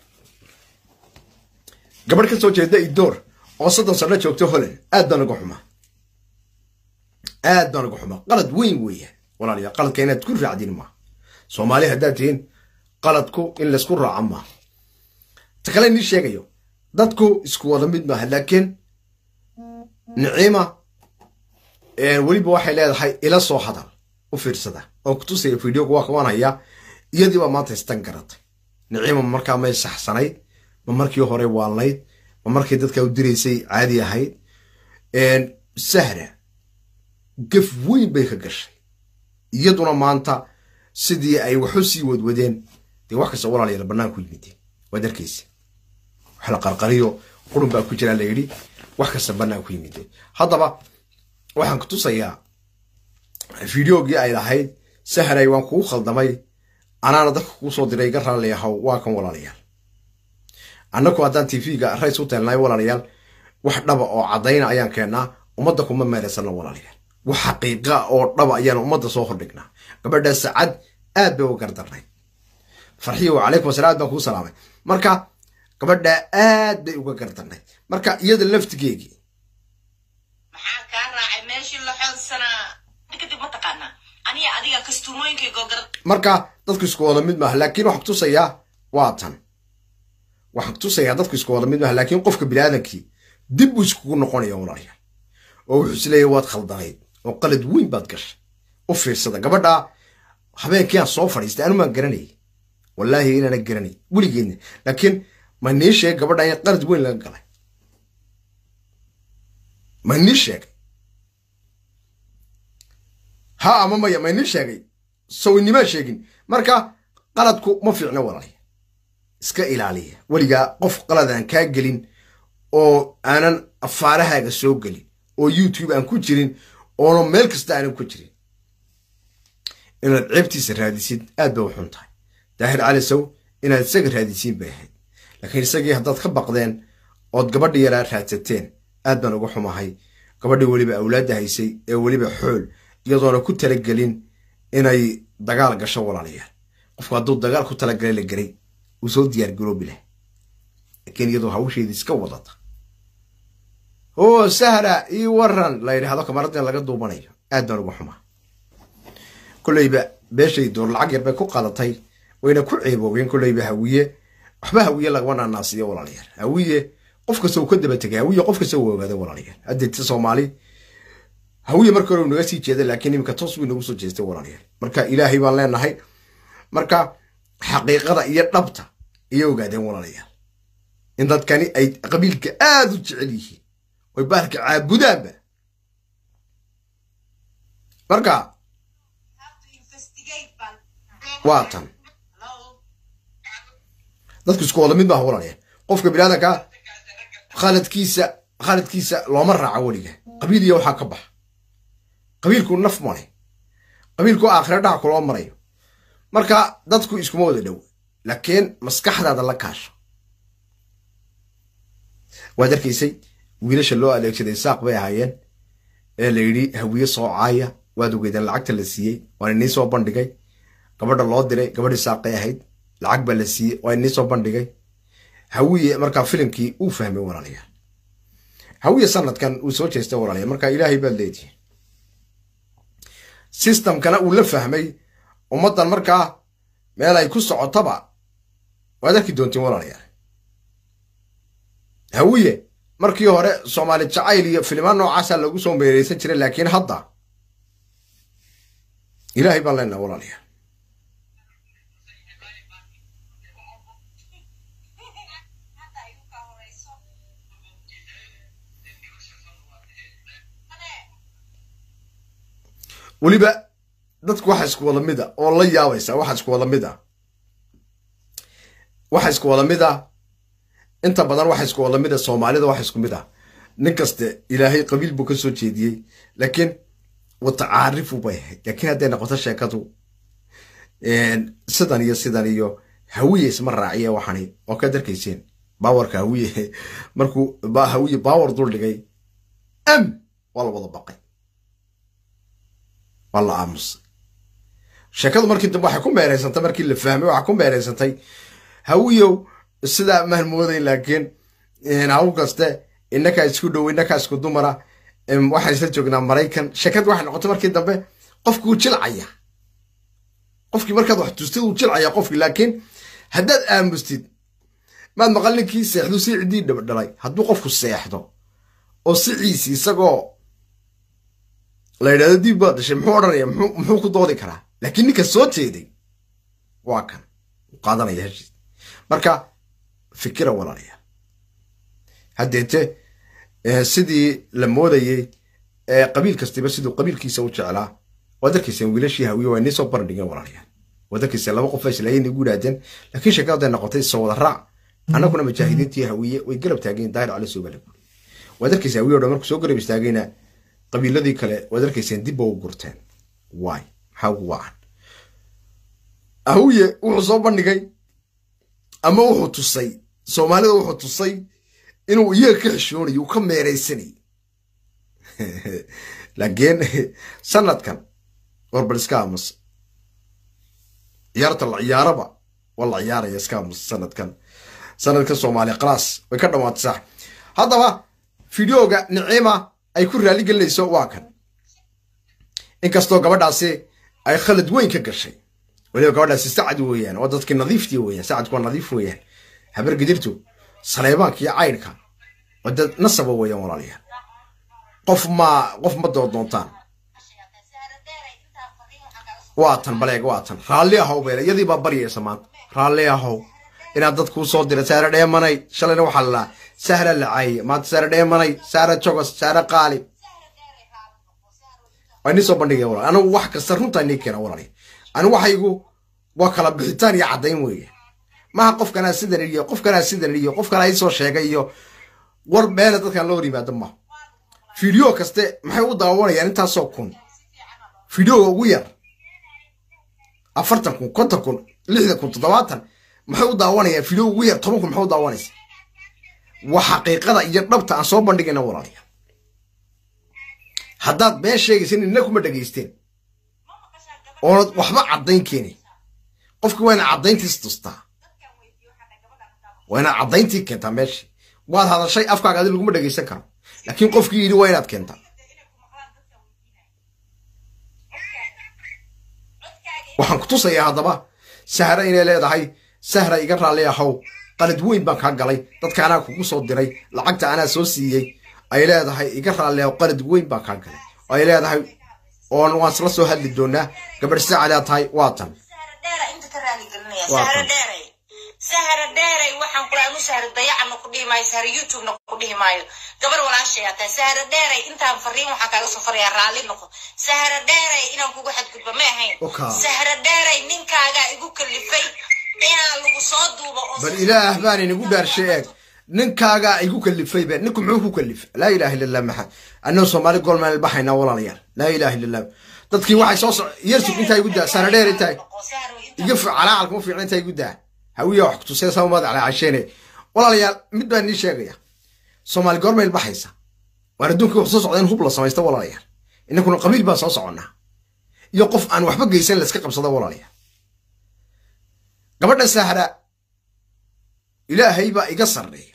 gabadh ka soo jeeda idoor oo soddon sano joogto holland aad baan uga xumaa aad baan uga xumaa qalad weyn weeyaan walaalayaal qaladka inaad ku raacdin maaha soomaali haddaad tihiin qaladku in laysku raaco maaha ta kale nii sheegayo dadku isku wada mid maaha laakiin niciima weliba waxay leedahay ila soo hadal u fiirsada oo kutusaya videoga waa kawan hayaa iyadii baa maanta istan garatay niciima markaa may saxsanayd ma markii hore waalnayd ma markii dadka u diraysay caadi ahayd sahra gaf weyn bay ka gashay iyaduna maanta sidii ay waxu sii wadwadeen dee wax kasta walaalayaal bannaan ku yimideen waad arkaysa wax la qarqariyo qurun baa ku jiraa la yidhi wax kasta bannaan ku yimideen haddaba waxaan ku tusayaa videogii ay lahayd sahray waan kugu khaldamay anaana dadka kuu soo diray iga raalli ahaw waa kan walaalayaal annaku haddaan tv-ga rays u teelnay walaalayaal wax dhaba oo caddayna ayaan keennaa ummadda kuma meeraysano walaalayaal wax xaqiiqa oo dhaba ayaan ummadda soo hordhignaa gabadha sacad aad bay uga gardarnay farxiyo calaykum asalaam aad baan kuu salaamay marka gabadha aad bay uga gardarnay marka iyada laftigeegii maxaa kaa raacay meeshii la xoodsanaa kadib ma taqaanaa aniga adiga kastuumooyinkaygo gar marka dadku isku wada mid maaha laakiin waxaan kutusayaa waa tan waxaan kutusayaa dadku isku wada mid maaha laakiin qofka biniaadamkii dib buu iskugu noqonaya walaalayaal oo wuxuu isleeyahy waad khaldanayd oo qalad weyn baad gashay u fiirsada gabadha habeenkii aan soo fadhiistay anu maan garanayay wallaahi inaana garanay weligeedna laakiin ma nii sheegay gabadha in qalad weyn laga galay ma nii sheegay ha ama maya ma nii sheegay sawinimaa sheegin marka qaladku ma fiicno walaalaya iska ilaaliya weligaa qof qalad aan kaa gelin oo aanan afaarahaaga soo gelin oo youtube aan ku jirin oono meel kasta aanan ku jirin inaad ceebtiisa raadisid aad bay u xun tahay daahir cali sow inaad isaga raadisiin bay ahayd laakiin isagii haddaad ka baqdeen ood gabadhi yaraa raadsateen aad baan uga xumahay gabadhii weliba awlaadda haysay ee weliba xool iyadoona ku talagelin inay dagaal gasho walaalayaal qofku hadduu dagaal ku talagalay la geray uu soo diyaar garoobi lah laakiin iyadoo hawsheedii iska wadata oo sahra ii waran la yidhaahdo kamaradin laga duubanayo aad baan uga xumaa kolleyba beeshay door lacag yar bay ku qadatay wayna ku ceeboogeen kolleyba hawiye waxba hawiye lagama naanaasiyo walaalayaal hawiye qof kasta uu ka daba tegay hawiye qof kasta uu ogaada walaalayaal haddeeta soomaali hawiye marka hore uu naga sii jeeda laakiin iminka toos buu inagu soo jeestay walaalayaal marka ilaahay baan leenahay marka xaqiiqada iyo dhabta ayay ogaadeen walaalayaal in dadkani ay qabiilka aada u jecel yihiin oy bahalka caabudaanba marka waa tan dadku isku wada mid maaha walaalayaal qofka biniaadanka khaladkiisa khaladkiisa looma raaco weliga qabiil iyo waxaa ka baxa qabiilku naf male qabiilku aakhira dhac kuloo marayo marka dadku iskuma wada dhow laakiin maskaxdaada la kaasho waad arkaysay wiilasha loo adeegsaday saaq bay ahaayeen ee la yidhi hawiye soo caaya waad ogeydeen lacagta la siiyey waan inii soo bandhigay gabadha loo diray gabadhii saaqay ahayd lacag baa la siiyey waa inii soo bandhigay hawiye markaa filimkii uu fahmay walaalayaal hawiye sanadkan uu soo jeestay walaalayaal marka ilaahay baad leedihi systemkana uu la fahmay ummaddan markaa meel ay ku socotaba waad arki doontiin walaalayaal hawiye markii hore soomaali jacayl iyo filimaan noocaasa lagu soo meereysan jiray laakiin hadda ilaahay baan leenaha walaalayaal weliba dadku waxa isku wada mid a oo la yaabaysa waxa isku wada mid a waxa isku wada mid a inta badan waxa isku wada mid a soomaalida waxa isku mid a nin kaste ilaahay qabiil buu ka soo jeediyey laakiin watacaarifu bay ahayd laakiin hadday noqoto sheekadu sidan iyo sidan iyo hawiye isma raaciye waxani oo ka darkayseen baawarka hawiye markuu hawiye baawar dul dhigay am waa la wada baqay waa la aamusay sheekadu markii dambe waxay ku meereysantay markii la fahmay waxaa ku meereysantay hawiyow sidaa maan mooday laakiin hawl kaste inakaa isku dhow inakaa isku dumara waxaan isla joognaa maraykan sheekad waxay noqotay markii dambe qofkii uu jilcaya qofkii markaad wax tustid uu jilcaya qofkii laakiin haddaad aamustid maad maqal ninkii seexdu si ciddii dhabdhalay hadduu qofku seexdo oo siciisi isagoo la yidhahdo diib baad dhashay muxuu odhanaya muxuu ku doodi karaa laakiin ninka soo jeeday waa kan u qaadanaya heshiis marka fikira walaalaya haddeete sidii la moodayey qabiil kastiba siduu qabiilkiisa u jeclaa waad arkayseen wiilashii hawiye waa inii soo bandhigeen walaalayaal waad arkayseen laba qof islaayeen igu yidhaahdeen laakiin sheekadaday noqotay soo wada raac annaguna mujaahidiintii hawiye way garab taageen daahir cali soo balaguri waad arkaysa hawiye o dhan markuu soo garab istaagayna qabiiladii kale waad arkayseen dibba u gurteen waay maxaa ugu wacan hawiye wuxuu soo bandhigay ama wuxuu tusay soomaalida wuxuu tusay inuu iyaga ka xishoonayo uu ka meeraysanay laakiin sanadkan warbal iska aamus ciyaarta la ciyaaraba waa la ciyaaraya iska aamus sanadkan sanadkan soomaaliya khalaas way ka dhammaatay sax haddaba fideoga nicima ay ku raali gelinayso waa kan inkastoo gabadhaasi ay khalad weyn ka gashay weliba gabadhaasi sacad weeyaan waa dadkii nadiiftii weeyaan sacadku waa nadiif weeyaan habar gidirtu saleebaanka iyo caydhka waa dad nasaba weeyaan walaalayaal qof ma qof ma dooddoontaan waa tan baleeg waa tan raalli ahow beele iyadii baa baryaysa maanta raalli ahow inaad dad kuu soo dira saare dheemanay shalayna waxaa lalaa sahra lacaaye maanta saare dheemanay saare jogos saare qaali waa inii soo bandhigaya walaal anigu wax kasta runtaa inii keena walaal anigu waxaygu waa kala bixitaan iyo caddayn weeye maha qofkanaa sidan iyo qofkanaa sidan iyo qofkanaa ii soo sheegay iyo war meela dadkan loo hor yimaado ma fideo kaste maxay u daawanayaan intaasoo kun fideoga ugu yar afartan kun konton kun lixdan kun toddobaatan maxay u daawanayaan fideo ugu yar toban kun maxay u daawanaysa waa xaqiiqada iyo dhabta aan soo bandhigayna walaalayaal haddaad been sheegaysan inna kuma dhegaysteen oonad waxba caddayn keenay qofki waa ina caddayntiis tustaa waa inaad caddayntii keentaa meeshii waad hadashay afkaaga adi laguma dhegaysan karo laakiin qofkii yidhi waa inaad keentaa waxaan ku tusayaa haddaba sahra inay leedahay sahra iga raalli ahow qalad weyn baan kaa galay dadka anaa kugu soo diray lacagta anaa soo siiyey ay leedahay iga raalleeho qalad weyn baan kaa galay oo ay leedahay oon waan isla soo hadli doonaa gabadh saacadaa tahay waa tan sahra dheera inta ka raali gelinaya Waa sahra kan. dheeray sahra dheeray waxaan kula anu sahra dayacana ku dhihi maayo sahra youtubena ku dhihi maayo gabar walaashay aa tahay sahra dheeray intaan fariin waxaan kaaga soo farayaa raalli noqo sahra dheeray inaan kugu xadgudba ma ahayn Oka. sahra dheeray ninkaagaa igu kalifay inaan lagu soo duubo oo bal ilaah baan inagu dhaarshay eeg ninkaagaa igu kalifay be ninku muxuu ku kalifay laa ilaha illa allah maxad annagoo soomaali goolmeel baxaynaa walaalayaal laa ilaha illa allah dadkii waxay soo soc yersug intaa igu daa sana dheer intaa iga fi calaacalka ma fiicna intaa igu daa hawiya wax kutusay sama madax calaacasheene walaalayaal mid baan nii sheegaya soomaali goormeel baxaysa waan adduunka wax soo socda in hub la samaysta walaalayaal inankuna qabiil baan soo soconnaa iyo qof aan waxba geysan la iska qabsada walaalayaal gabadha sahra ilaahay baa iga sarreeya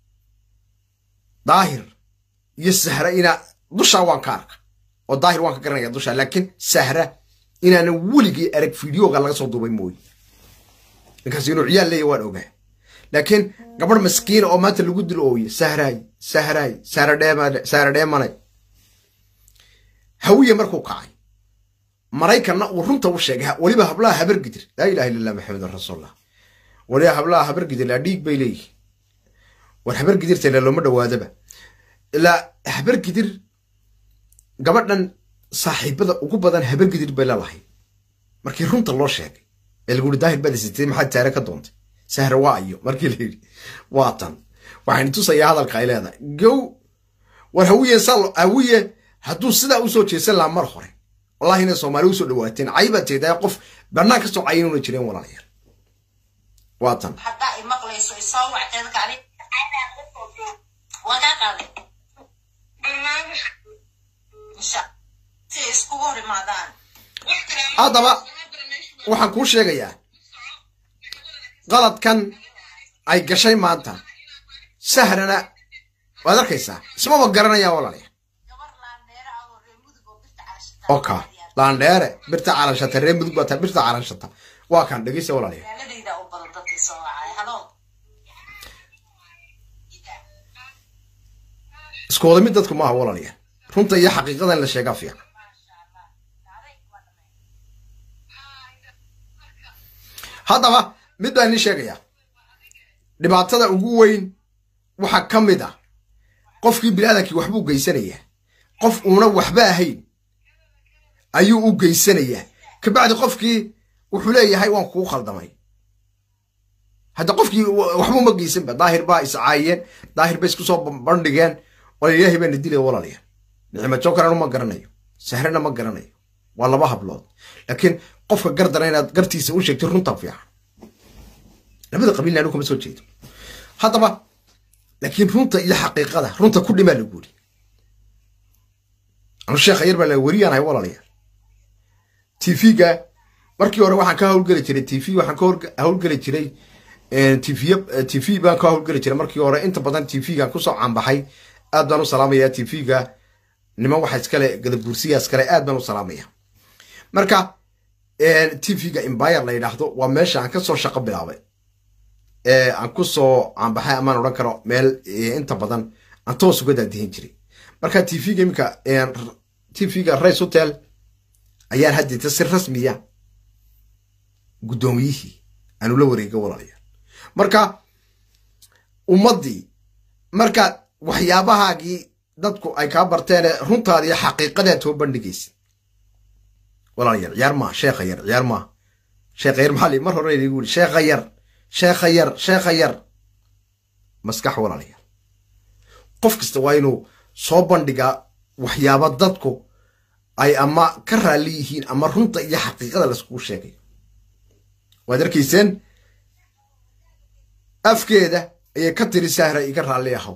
daahir iyo sahra inaa dushaa waan ka arka oo daahir waan ka garanaya dushaa laakiin sahra inaanan weligii arag fideoga laga soo duubay mooye ninkaas inuu ciyaal leeya waan ogaa laakiin gabadh maskiina oo maanta lagu dil ooye sahraay sahraay sahra dheema- sahra dheemanay hawiye markuu kacay maraykanna uu runta u sheegay weliba hablaha habar gidir laa ilaha illa allah maxamedun rasuulullah weliba hablaha habar gidir laa dhiig bay leeyihin war habar gidirta ilaa looma dhawaadaba ilaa habar gidir gabadhan saaxiibada ugu badan habar gidir bay lalahay markii runta loo sheegay ee lagu yidhi daahir baad isitay maxaad taare ka doontay sahra waa ayo markii la yidhi waa tan waxaan tusayaa hadalka ay leedahay gow war hawiye sal hawiye hadduu sidaa usoo jeesan lahaa mar hore wallahi inay soomaali usoo dhawaateen caybaad teedaa qof bannaan ka soo cayinuuna jireen walaalayaal waa tan haddaa i maqlayso isoo wacteedka ani waa kaa qaaday insha si ay iskugu hor imaadaan haddaba waxaan kuu sheegayaa qaladkan ay gashay maanta sahrana waad arkaysaa ismaba garanayaan walaalayaal gabar laandheera ah oo reer mudug oo birta calashata oka laandheere birta calanshata ree mudug baa taa birta calanshata waa kan dhegeysta walaalayaal magaaladayda u badan dadkii soo wacay halo isku wada mid dadku maaha walaalayaal runta iyo xaqiiqada in la sheegaa fiican haddaba mid baan idin sheegayaa dhibaatada ugu weyn waxaa ka mid ah qofkii biniaadankii waxbuu geysanayaa qof uuna waxba ahayn ayuu u geysanayaa kabacdi qofkii wuxuu leeyahay waan kuu khaldamay hadda qofkii waxba uma geysanba daahir baa iscaayeen daahir bay isku soo bandhigeen wala ilaahay baana dilaya walaalayaal nicma jokarana ma garanayo sahrana ma garanayo waa laba hablood laakiin qofka gardana inaad gartiisa u sheegtay runta fiican labada qabiilna anu kama soo jeedo haddaba laakiin runta iyo xaqiiqada runta ku dhimaa lagu yiri anu sheekha yar baa la weriyaan hay walaalayaal tv-ga markii hore waxaan ka hawlgeli jiray tv waxaan ka hor- hawlgeli jiray tv tv baan ka hawlgeli jiray markii hore inta badan tv-gan kusoo caanbaxay aad baan u salaamayaa tv-ga niman waxa iskale gadabuursiya iskale aad baan u salaamaya marka tv-ga embire la yidhaahdo waa meesha aan kasoo shaqo bilaabay ee aan kusoo caanbaxay amaan odhan karo meel eh, inta badan aan toos uga daadihin jiray marka tv-ga iminka tv-ga rice hotel ayaan haddita si rasmiya guddoomiyihii aanu la wareega walaalayaal marka ummaddii marka waxyaabahaagii dadku ay kaa barteene runtaada iyo xaqiiqadaad soo bandhigaysa walaalayaal ciyaar maa sheekha yar ciyaar maa sheekha yar maxaa li mar hore igu yiri sheekha yar sheekha yar sheekha yar maskax walaalayaal qof kasta waa inuu soo bandhigaa waxyaaba dadku ay ama ka raalli yihiin ama runta iyo xaqiiqada laiskugu sheegayo waad arkayseen afkeeda ayay ka tiri sahra iga raalli ahaw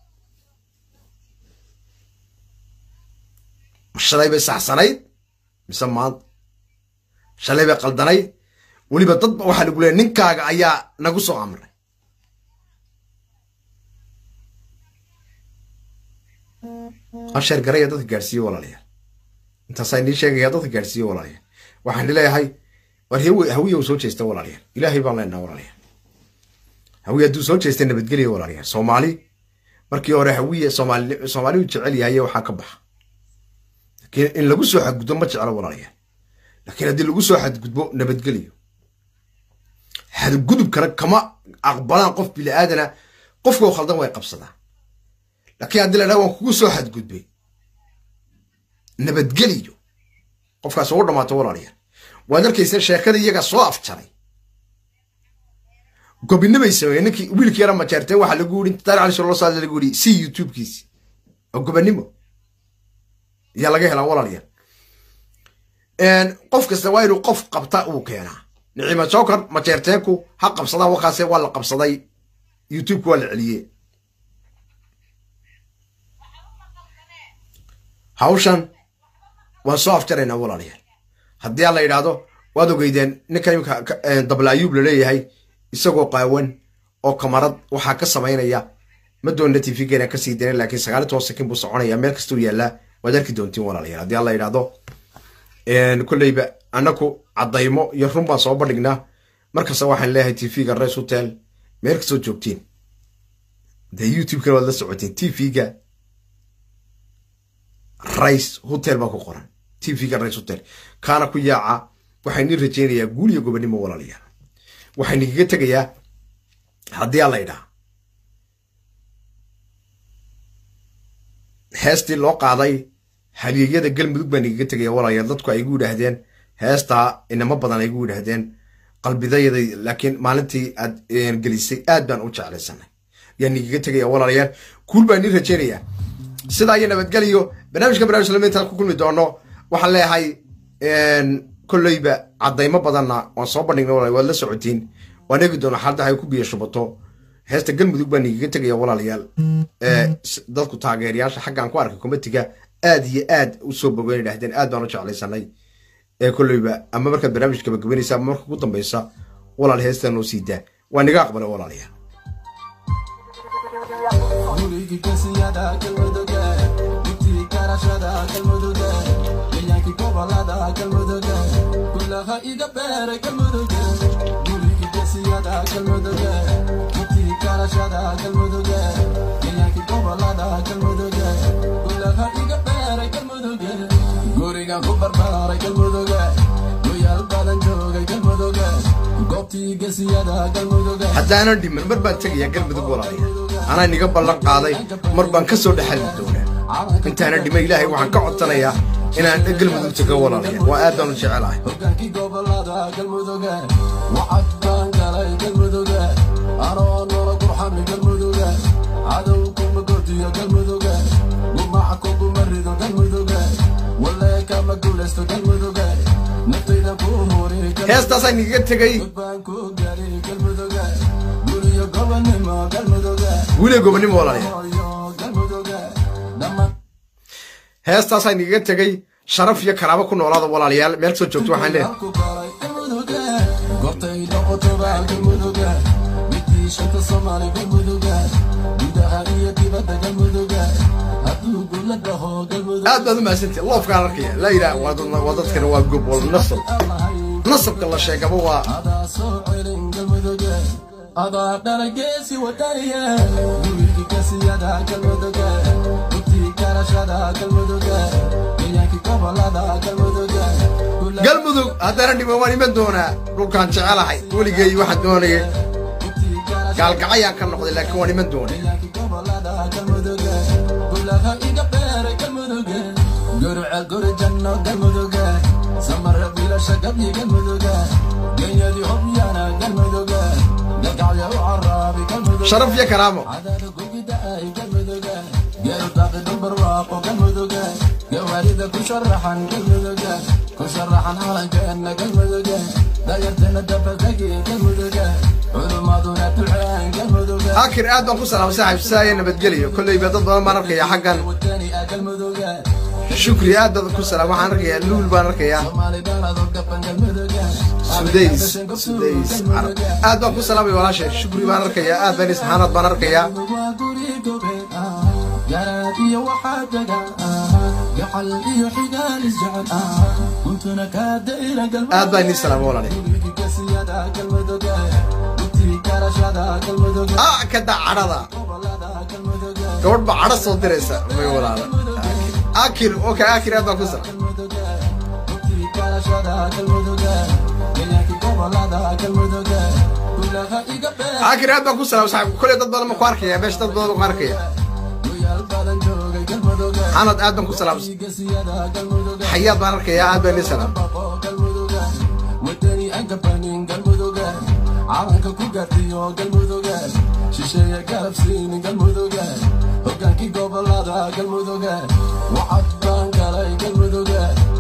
shalay bay saxsanayd mise maanta shalay bay qaldanayd weliba dad ba waxaa lagu leeya ninkaaga ayaa nagu soo amray asheer garaya dadka gaadhsiiye walaalayaal intaasaa inii sheegaya dadka gaadhsiiye walaalayaal waxaan leeyahay war hawiya u soo jeesta walaalayaal ilaahay baan leenaha walaalayaal hawiye hadduu soo jeestay nabadgelya walaalayaal soomaali markii hore hawiye soomaali soomaaliyu jecel yahay waxaa ka baxa laakiin in lagu soo xadgudbo ma jeclo walaalayaal laakiin haddii lagu soo xadgudbo nabadgelyo xadgudubkana kama aqbalaan qof bini aadana qofkoo khaldan way qabsadaan laakiin haddii la dhaha waan kugu soo xadgudbay nabadgeliyo qofkaas ugu dhamaato walaalayaal waad arkaysa sheekada iyaga soo afjaray gobinimay sameeyeen ninkii wiilkii yara majeerteen waxaa lagu yidhi daar cali solo saad lagu yidhi si youtubekiisi oo gobonimo ayaa laga helaa walaalayaal qof kasta waa inuu qof qabta uu keenaa nicima joker majeerteenku ha qabsadaan wakaase waa la qabsaday youtubeka waa la celiyey hawshan waan soo afjaraynaa walaalayaal haddii aan la yidhaahdo waad ogeydeen ninka imika dabla ayuub laleeyahay isagoo qaawan oo kamarad waxaa ka samaynaya ma doonna tvgeena kasii darin laakiin sagaali toban sakin buu soconaya meel kastuu yaallaa waad arki doontiin walaalayaal haddii aan la yidhaahdo kolleyba annaku caddaymo iyo run baan soo bandhignaa markasta waxaan leeyahay tvga res hotel meel kastoo joogtiin dee youtubekana waad la socotiin tvga rice hotel baa ku qoran tvga rice hotel kaana ku yaaca waxaan nii rajaynayaa guul iyo gobonimo walaalayaal waxaan igaga tegayaa haddii aan la idhaa heestii loo qaaday halyeeyada galmudug baan igaga tegaya walaalayaal dadku ay igu yidhaahdeen heestaa inamo badan ay igu yidhaahdeen qalbidayada laakiin maalintii aad gelisay aad baan u jeclaysanay yaan igaga tegaya walaalayaal guul baan nii rajaynayaa sidaa iyo nabadgeliyo barnaamijka barnamij lama intaan ku kulmi doono waxaan leeyahay kolleyba caddaymo badanna waan soo bandhignay walaal waad la socotiin waan eegi doona xaalada ay ku biyo shubato heesta galmudug baan igaga tegaya walaalayaal dadku taageerayaasha xaggaan ku arkay komitiga aad iyo aad u soo bogeyn idhahdeen aad baan u jeclaysanay ee kolleyba ama markaad barnaamijka gabagabanaysa ama marka ugu dambeysa walaal heestan noo sii daa waa niga aqbalay walaalayaal gurigi kasiyada galmuduge dugtii karashada galmuduge deegaanki gobolada galmuduge kulaha iga beeray galmuduge gurigi kasiyada galmuduge dugtii karashada galmuduge deegaanki gobolada galmuduge kulaha iga beeray galmuduge gurigan ku barbaaray galmuduge goyaal badan joogay galmuduge goobtii gesiyada galmuduge haddaanan dhiman mar baan tegayaa galmudug walaalayaal anaa niga ballan qaaday mar baan ka soo dhexali doonaa intaana dhima ilaahay waxaan ka codsanayaa inaan galmudug tago walaalayaal waa aad baan u jecelahay hogaankii gobolada galmuduge wacad baan galay galmuduge anoo noola gurxami galmuduge cadow kuma gordiyo galmuduge gumaca kuguma rido galmuduge walee kama guulaysto galmuduge naftayda ku huri heestaasaan igaga tegay baan ku gari galmuduge guriyo gobonimo galmuduge guuliya gobonimo walaalayaal oyo galmuduge dhammaan heestaasaan igaga tegay sharaf iyo karaabo ku noolaada walaalayaal meel soo joogto waxaan leeyahay ku koray galmuduge gortay noqotoba galmuduge midii shanta soomaali galmuduge gudaha iyo dibadda galmuduge hadduu gula dhaho galmuduge aad baad u mahadsantihi loofkaan arkaya laa ilaah waa dad- waa dadkana waa gob wal nasab nasabka la sheegaba waa adaa soo celin galmuduge adaa dhala geesi wadaniye gurigi kasiyada galmuduge dugtii karashada galmuduge deegaanki gobolada galmuduge Gula- galmudug haddana dhiman waan iman doonaa dhulkaan jecelahay weligay waxaan doonayay dugtii karashada gaalgacayaan ka noqday laakiin waan iman doonay deegaanki gobolada galmuduge gulaha iga beeray galmuduge gurca guri janno galmuduge samara bilasha gabyi galmuduge genyadii hobyana galmuduge gagacya u caraabi galmuduge sharaf iyo karaamo cadaada gugida ay galmuduge geeru daaqi dumbar waaqo galmuduge gawaarida ku sharaxan galmuduge ku sharaxan calankeena galmuduge dayarteena dabadegi galmuduge culumaduna duceen galmuduge akir aad baan ku salaamay saaxiib saaya nabadgeliyo kolleyba dad badan baan arkayaa xaggan wadani ah galmuduge shukri aad badan ku salaam waxaan arkayaa luul baan arkayaa soomaali dhaladoo gaban galmuduge sudays sudays carab aad baan ku salaamay walaashay shukri baan arkayaa aad baan isxaanaad baan arkayaa waa guri gobeed ah garaad iyo waxaa dega ah gacal iyo xigaal isjecel ah kuntuna kaa dayra galmudug aad baan inii salaamay walaalayaal gurigi kasiyada galmuduge dugtii ah kada cadhada gabadh baa cadho soo diraysa may walaala akir okay akir aad baa ku sara akir aad baa ku sara saxib kule dad badan ma ku arkaya meesha dad badan ma ku arkaya xanad aad baan ku salaamsan xayaad baan arkaya aad baan ii salaam wadani aan gabanin galmuduga calanka ku gaartiyo galmuduga shisheeye garabsiinin galmuduga hogaankii gobolada galmuduga wacad baan galay galmuduga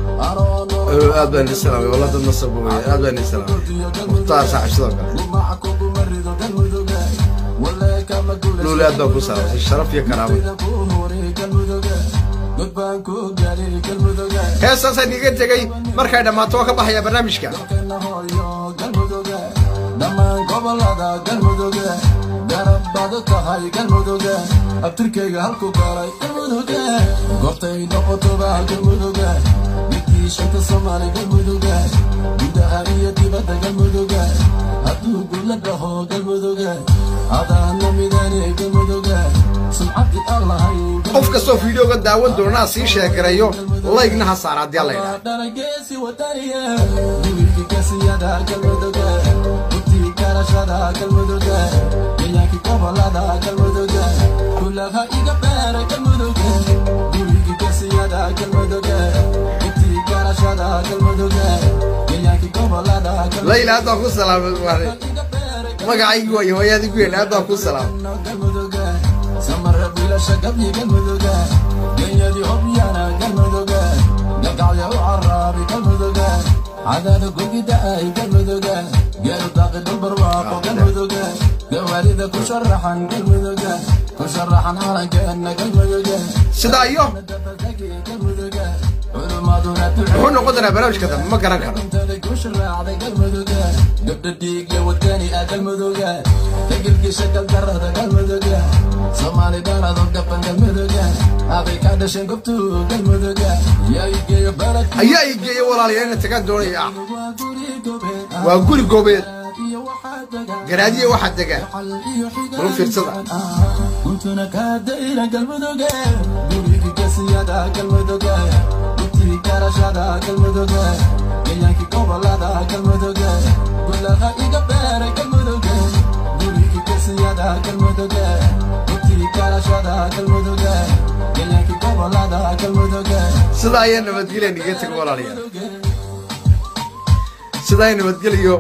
anoo aad baan ii salaamay wallah dad nasab wey aad baan ii salaamay mukhtaar saaxib sidoo kale gumaca kuguma rido galmuduga walee kama luuli aad baan ku salaamsan sharaf iyo karaamo ku huri galmuduga god baan ku gaari galmuduga heestaasaan iiga tegey markay dhammaato waa ka baxaya barnaamijka kana hooyo galmuduga dhammaan gobolada galmuduga garab baad u tahay galmuduga abtirkayga halku galay galmuduga goortay noqotoba galmuduga midkii shanta soomaali galmuduga gudaha iyo dibadda galmuduga hadduu guula dhaho galmuduga adaana midani galmuduga sumcadii aan lahayn qof kastoo fiideoga daawan doonaa sii sheekarayo laygna ha saara haddii alla yidhaha dhalageesi wadaniya wiilkii kasiyada galmuduga utii garashada galmuduga deeyaanki gobolada galmuduga kulaha iga beera galmuduga wiilkii kasiyada galmuduga utii garashada galmuduga deeyaanki gobolada layla aad baan ku salaamay waare magacaygi waayo hooyaadii ku yeelay aad baan ku salaamay galmuduga samara bilasha gabyi galmuduga genyadii hobyana galmuduga galgacya u caraabi galmuduga cadaada gogida ay galmuduga geelu daaqi dhulbarwaaqo galmuduga gawaarida ku sharaxan galmuduga ku sharaxan calankeena galmuduga sidaa iyo dabadegi galmuduga culumaduna muxuu noqon doonaa barnaamijka dambe ma garan karo intada ku sharaacday galmuduga gabdha dhiigya wadani ah galmuduga tagilgisha galdarada galmuduga soomaali dhalado gaban galmuduga aday ka dhasheen gobtu galmuduga yaa igeeyo balad ayaa ii geeya walaalayaal ina tagaan doonaya ah waa guri gobeed waa guri goobeed iyo waxaa dega garaadiye waxaa dega xal iyo xiga Bal u fiirsada. kuntuna kaa dayra galmuduga gurigi gasiyada galmuduga gubtii garashada galmuduga gayaankii gobolada galmuduga gulaha iga beeray galmuduga gurigi gasiyada galmuduga gubtii garashada galmuduga gayaankii gobolada galmuduga sidaa ayaa nabadgelya niga taga walaalayaal sidaa ay nabadgeliyo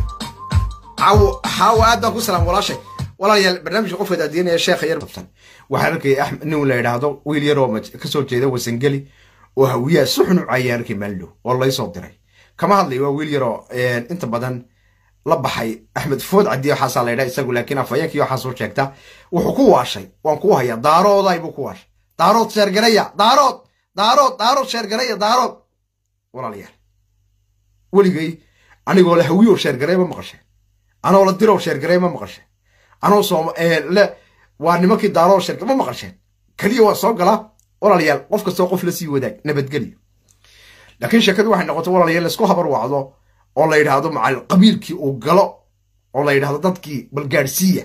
caawo xaawo aad baan ku salaam walaashay walaalayaal barnaamijka qofka daadiinaya sheekha yar babsan waxaan arkaya axmed nin la yidhaahdo wiil yar oo maj- kasoo jeeda wasangeli oo hawiyaha si xun u caayay arkay maaldow oo laysoo diray kama hadlayo waa wiil yaroo inta badan la baxay axmed food cadi waxaasaa la yidhaha isagu laakiin afhayeenkii waxaa soo sheegta wuxuu ku waashay waan ku hayaa daarooday buu ku waashay daarood sheergaraya daarood daarood daarood sheergaraya daarood walaalayaal weligay anigoo le hawiyo sheergaray ma maqasheen anoo la diroo sheergaray ma maqasheen anoo soom le waa nimankii daaroo sheergaray ma maqasheen keliya waa soo galaa walaalayaal qof kastoo qof la sii wadaag nabadgelyo laakiin sheekadu waxay noqotay walaalayaal laisku habar wacdo oo la yidhaahdo macal qabiilkii uu galo oo la yidhaahdo dadkii bal gaadhsiiya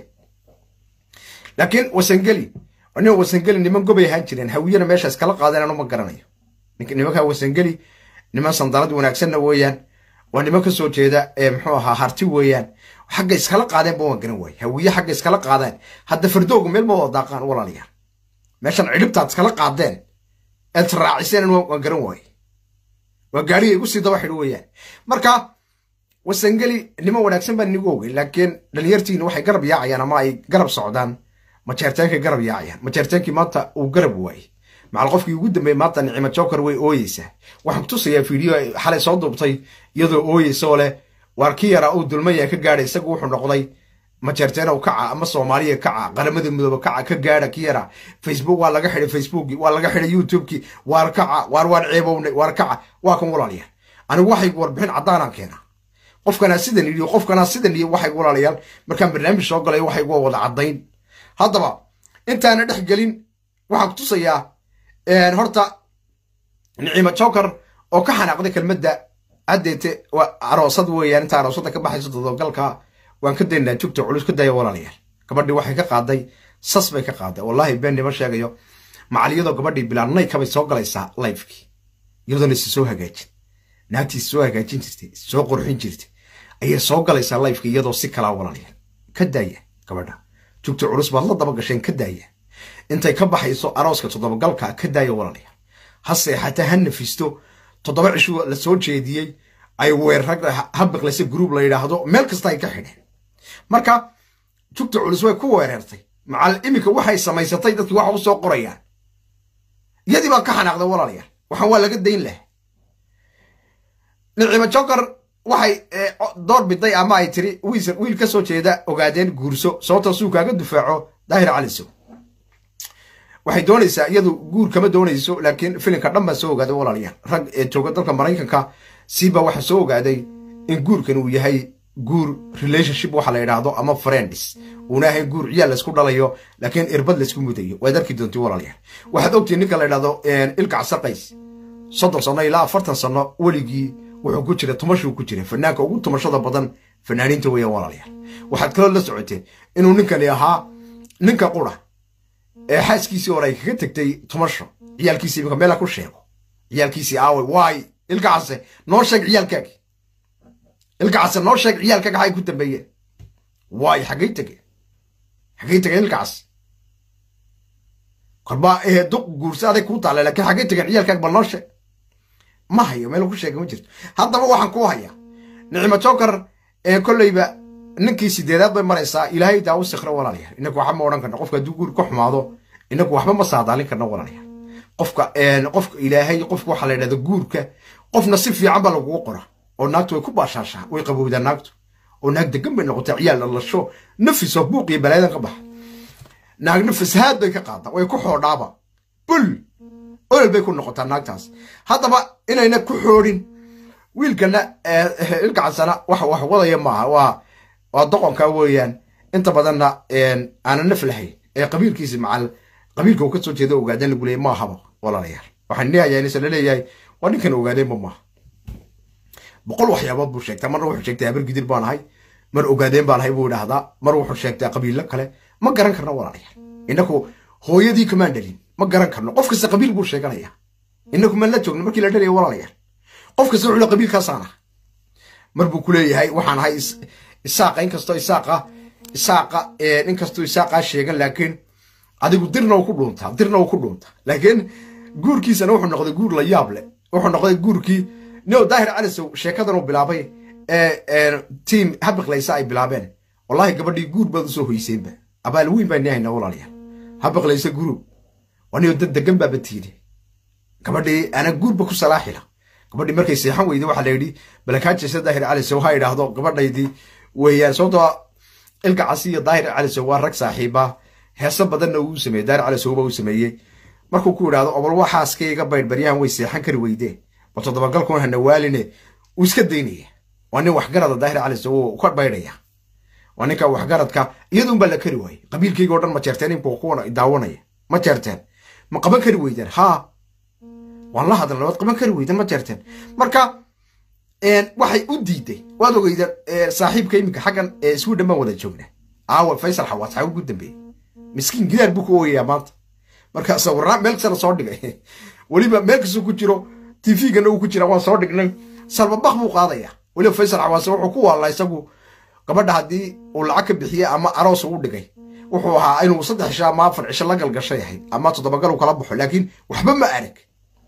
laakiin wasangeli nin wasangeli niman gobay ahaan jireen hawiyana meesha iskala qaadeen anu ma garanayo Nink- nimanka wasangeli niman sandalad wanaagsanna weeyaan waa niman ka soo jeeda ee muxuu ahaa harti weeyaan xagga iskala qaadeen ba waan garan waaye hawiye xagga iskala qaadeen hadda fardoogu meel ma wada daaqaan walaalayaal meeshan cidhibtaad iskala qaadeen eed raaciseen waan waan garan waaye waa gaariga igu sii daba xidho weeyaan marka wasangeli niman wanaagsan baan inigu ogey laakiin dhalinyartiina waxay garab yaacayaan ama ay garab socdaan majeerteenkay garab yaacayaan majeerteenkii maanta uu garab waayey macal qofkii ugu dambeeyey maanta nicimo joker way ooyeysaa waxaan kutusayaa fiideo ay xalay soo duubtay iyadoo ooyeysa oo leh waar ki yaraa uu dulmaya ka gaadhay isagu wuxuu noqday majeerteenow kaca ama soomaaliya kaca qaramada midoobe kaca ka gaadha ki yaraa facebook waa laga xidhay facebookii waa laga xidhay youtubekii waar kaca waar waan ceebownay waar kaca waa kan walaalayaal anigu waxaygu warbixin caddaanaan keenaa qofkanaa sidan yidhi qofkanaa sidan yidhi waxaygu walaalayaal markaan barnaamij soo galay waxaygu waa wada caddayn haddaba intaana dhex gelin waxaan kutusayaa horta nicimo joker oo ka xanaaqday kelmadda haddeete waa aroosad weeyaan inta aroosada ka baxayso dodogalka waan ka daynaa jugta culus ka daya walaalayaal gabadhii waxay ka qaaday sas bay ka qaaday wallaahi been nima sheegayo macaliyadoo gabadhii bilaan naykabay soo galaysaa lifekii iyadoona is soo hagaajin naagtii is soo hagaajin jirtay is soo qurxin jirtay ayay soo galaysaa lifekii iyadoo si kalaa walaalayaal ka daaya gabadha jugta culus baad la daba gasheen ka daaya intay ka baxayso arooska toddobagalka ka daaya walaalayaal ha seexata ha nafisto toddoba cishu la soo jeediyey ay weerrag habiqlaysa gruub la yidhaahdo meel kasta ay ka xidheen marka jugta culus way ku weerartay macal iminka waxay samaysatay dadkii waxa u soo qorayaan iyadii baa ka xanaaqday walaalayaal waxaan waa laga dayn laha nicimo jokar waxay door biday ama ay tiri wiil ka soo jeeda ogaadeen guurso sababtoo suu kaaga dufaaco daahir calisow waxay doonaysaa iyadu guur kama doonayso laakiin filimka dhan baa soo ogaaday walaalayaal rag ee jooga dalka maraykanka siiba waxaa soo ogaaday in guurkan uu yahay guur relationship waxa la yidhaahdo ama friends uuna ahayn guur ciyaal laysku dhalayo laakiin irbad laysku mudayo waad arki doonti walaalayaal waxaad ogtihin ninka la yidhahdo ilkac saqays soddon sano ilaa afartan sano weligii wuxuu ku jira tumashuu ku jira fanaanka ugu tumashada badan fanaaniinta weeyaan walaalayaal waxaad kaloo la socoteen inuu ninkani ahaa ninka qura ee xaaskiisii hore ay kaga tegtay tumasho ciyaalkiisii iminka meela ku sheego ciyaalkiisii aaway waay ilkacase noo sheeg ciyaalkaagi ilkacase noo sheeg ciyaalkaaga xay ku dambeeyeen waay xaggay tegeen xaggay tegeen ilkacas kolba duq guursa aday kuu taale laakiin xaggay tegeen ciyaalkaaga bal noo sheeg ma hayo meel ku sheega ma jirto haddaba waxaan ku hayaa nicimo jokar kolleyba ninkii sideedaad bay maraysaa ilaahay daa u sikra walaalayaal inaku waxba ma odhan karno qofka hadduu guur ka xumaado inaku waxba ma saadaalin karno walaalayaal qofka qofka ilaahay qofka waxaa la yidhahda guurka qofna si fiican baa lagugu qora oo naagtu way ku baashaashaa way qabowdaa naagtu oo naag degan bay noqotay ciyaal dhalasho nafis oo buuq iyo balaadan ka baxa naagna fasahaad bay ka qaadaa way ku xoodhaaba bul olol bay ku noqotaa naagtaas haddaba inayna ku xoodhin wiilkana ilkacansana wax wax wadaya maaha waa waa doqonka weeyaan inta badanna aana naf lahayn ee qabiilkiisi macal qabiilka uu ka soo jeeda ogaadeen lagu leeyay maahaba walaalayaal waxaan leeyahay inse la leeyahay waa ninkan ogaadeenba maaha boqol waxyaabood buu sheegtaa marna wuxuu sheegtay habar gidir baan ahay mar ogaadeen baan ahay buu idhaahdaa mar wuxuu sheegtaa qabiilo kale ma garan karno walaalayaal inaku hooyadii kamaan dhalin ma garan karno qof kasta qabiil buu sheeganaya inaku maan la joogno markii la dhalaya walaalayaal qof kasta wuxuu le qabiilkaasaan ah mar buu ku leeyahay waxaan ahay isaaqa inkastoo isaaqa isaaqa inkastoo isaaqaa sheegan laakiin adigu dirna uu ku dhuuntaa dirna uu ku dhuuntaa laakiin guurkiisana wuxuu noqday guur la yaab leh wuxuu noqday guurkii nio daahir calisow sheekadan uu bilaabay ee tiam habiqlaysa ay bilaabeen wallahi gabadhii guur baad usoo hoyseenba abaal weyn baa nihayna walaalayaal habiqlaysa guruub wanio dad degan baaba tiide gabadhii ana guurba ku salaaxila gabadhii markay seexan weyday waxaa la yidhi balakaajaysa daahir calisow ha idhaahdo gabadhaydii weeyaan sababtoo ilka casi iyo daahir calisow waa rag saaxiiba heeso badanna uu sameeyey daahir calisowba uu sameeyey markuu ku idhaahdo obol waxaaskayga baydh baryahan way seexan kari weydeen bal toddobagalkuna hana waaline uu iska daynaya waa nin waxgarada daahir calisow uu ka baydhaya waa ninka waxgaradka iyaduun baa la kari waayey qabiilkayga o dhan ma jeerteen inbuu kuwana daawanaya ma jeerteen ma qaban kari weydeen haa waan la hadalna waad qaban kari weydeen ma jeerteen marka waxay u diiday waad ogeyda saaxiibka iminka xaggan sweden baan wada joogna aawa faysal xawaas xaa ugu dambeeyey miskiin gidaar buu ku ooyayaa maanta marka sawirnaa meel kastana soo dhigay weliba meel kastuu ku jiro tvgana uu ku jira waan soo dhignay salbabak buu qaadaya weliba faysal xawaase wuxuu ku waalla isagu gabadha haddii uu lacag ka bixiyey ama aroos uu dhigay wuxuu ahaa inuu saddex cisho ama afar cisho la galgashay ahayd ama toddobagal uu kala baxo laakiin waxba ma arag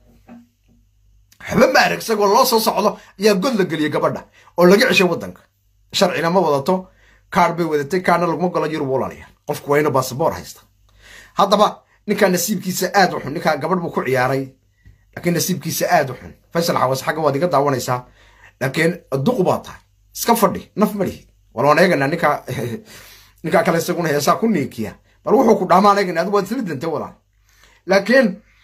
waxba ma arag isagoo loo soo socdo ayaa god la geliyey gabadha oo laga ceshay waddanka sharcina ma wadato kaar bay wadatay kaarna laguma galo yurub walaalayaal qofku waa inuu basaboor haysta haddaba ninkaa nasiibkiisa aad u xun ninkaa gabadh buu ku ciyaaray laakiin nasiibkiisa aad u xun faysal xawaas xagga waad iga daawanaysaa laakiin duqu baa tahay iska fadhi naf malihi walwaan eeganaa ninkaa ninkaa kale isaguna heesaa ku niikiya bal wuxuu ku dhaamaan eegana adigu waad isla dantay walaal laakiin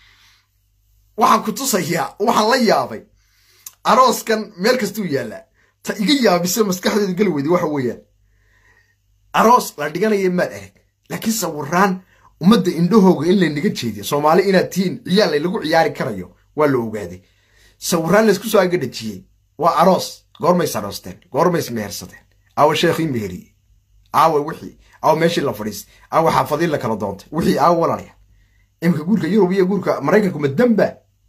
waxaan ku tusayaa waxaan la yaabay arooskan meel kastuu yaallaa ta iga yaabise maskaxdeedu geli weyday waxa weeyaan aroos la dhiganaya maad arag laakiin sawiraan ummadda indhahooga in laynaga jeediyo soomaali inaad tihiin ciyaal laylagu ciyaari karayo waa la ogaaday sawiraan laysku soo agadhajiyey waa aroos goormays aroosteen goormays mehersadeen awa sheekhii meheriye aawe wixii aawe meeshii la fadhiistay aawe xaafadii la kala doontay wixii aawe walaalaya iminka guurka yurub iyo guurka maraykanku ma damba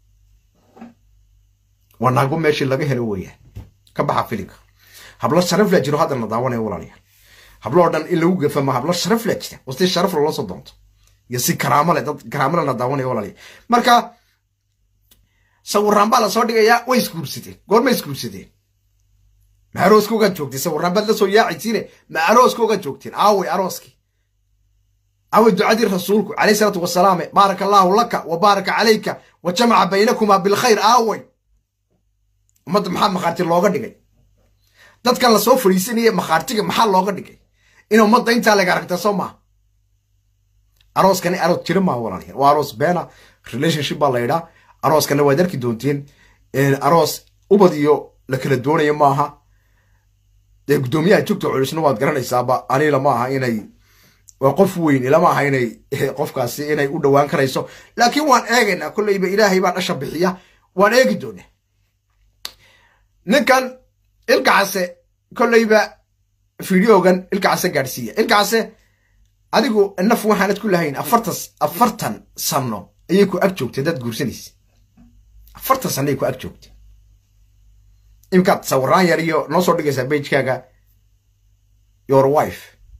waa naago meeshii laga helo weeyaan ka baxa filimka hablo sharaf la jiro haddana daawanaya walaalayaal hablo oo dhan in lagu gafama hablo sharaf la jira wasti sharaf loola soo doonto iyo si karaamo leh dad karaamo leh la daawanaya walaalayaal marka sawiraan baa lasoo dhigayaa way isguursadeen goorma isguursadeen ma arooskoogaad joogteen sawiraan baad la soo yaacaysiine ma arooskoogaad joogteen aaway arooskii aaway ducadii rasuulku calayhi salaatu wasalaame baaraka allaahu laka wa baaraka calayka wa jamaca baynakumaa bilkhayr aaway ummadda maxaa makhaarti looga dhigay dadkan lasoo fadhiisanaya makhaartiga maxaa looga dhigay in ummadda intaa laga aragta soo maaha arooskani aroos jira maa walaalayaal waa aroos beena relationship baa la yidhaa arooskana waad arki doonteen aroos ubad iyo la kala doonayo maaha dee guddoomiyaha jogta culusna waad garanaysaaba anila ma aha inay waa qof weyn ilama aha inay qofkaasi inay u dhowaan karayso laakiin waan eegaynaa kolleyba ilaahay baa dhasha bixiya waan eegi doonaa ninkan ilkacase kolleyba fideogan ilkacase gaadhsiiya ilkacase adigu naf waxaanad ku lahayn afartan afartan sano ayay ku ag joogtay dad guursanaysa afartan sano ay ku ag joogtay imkaad sawiraan yar iyo noo soo dhigaysaa bagekaaga your wife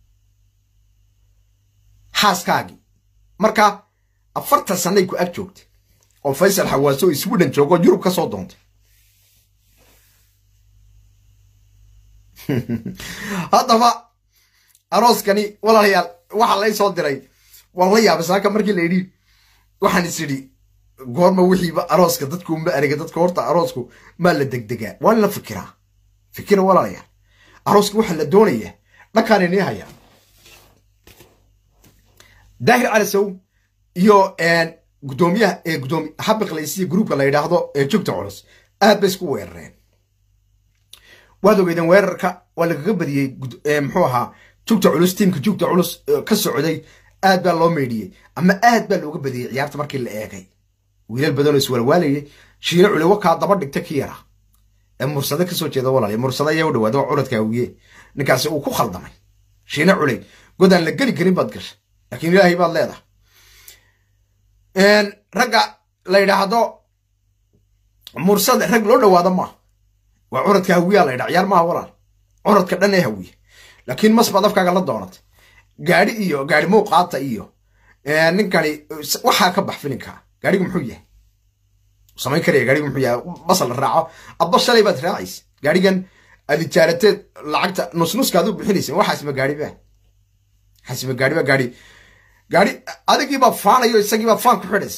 xaaskaagii marka afartan sanay ku ag joogtay oo faysal xawaaso sweden joogo yurub ka soo doontay haddaba arooskani walaalayaal waxaa lay soo diray waan la yaabay saaka markii la yidhi waxaan is idhi goorma wixiiba arooska dadku ma erega dadka horta aroosku maa la degdegaa waa in la fikiraa fikira walaalayaal arooska waxaa la doonayaa dhankaan inii hayaa daahir calisow iyo gudoomiyaha ee gudoomi habiqlaysiya gruubka la yidhaahdo ee jogta culus aad bay isku weerareen waad ogeydeen weerarka waa lagaga badiyey muxuu ahaa jugta culus tiimka jugta culus ka socday aad baa loo meydhiyey ama aad baa looga badiyey ciyaarta markii la eegay wiilal badanoo iswalwaalayay shiine culi wakaa daba dhigta ki yara ee mursade kasoo jeeda walaal mursade ayaa u dhawaada waa curadka awiye ninkaasi uu ku khaldamay shiine culey godaan la geli karin baad gashay laakiin ilaahay baad leedahay ragga la yidhaahdo mursade rag loo dhawaado maaha waa curadka hawiyaa la ydhaa ciyaar maaha walaal curadka dhan ee hawiye laakiin mas baad afkaaga la doonatay gaari iyo gaari muuqaata iyo ninkani waxaa ka bax filinka gaarigu muxuu yahay samayn karaya gaarigu muxuu yahay basal la raaco abba shalay baad raacaysa gaarigan aad ijaarateed lacagta nusnuskaad u bixinaysa waxaasma gaari ba waxaasma gaari ba gaari gaari adigiibaa faanayo isagiibaa faan ku xidhaysa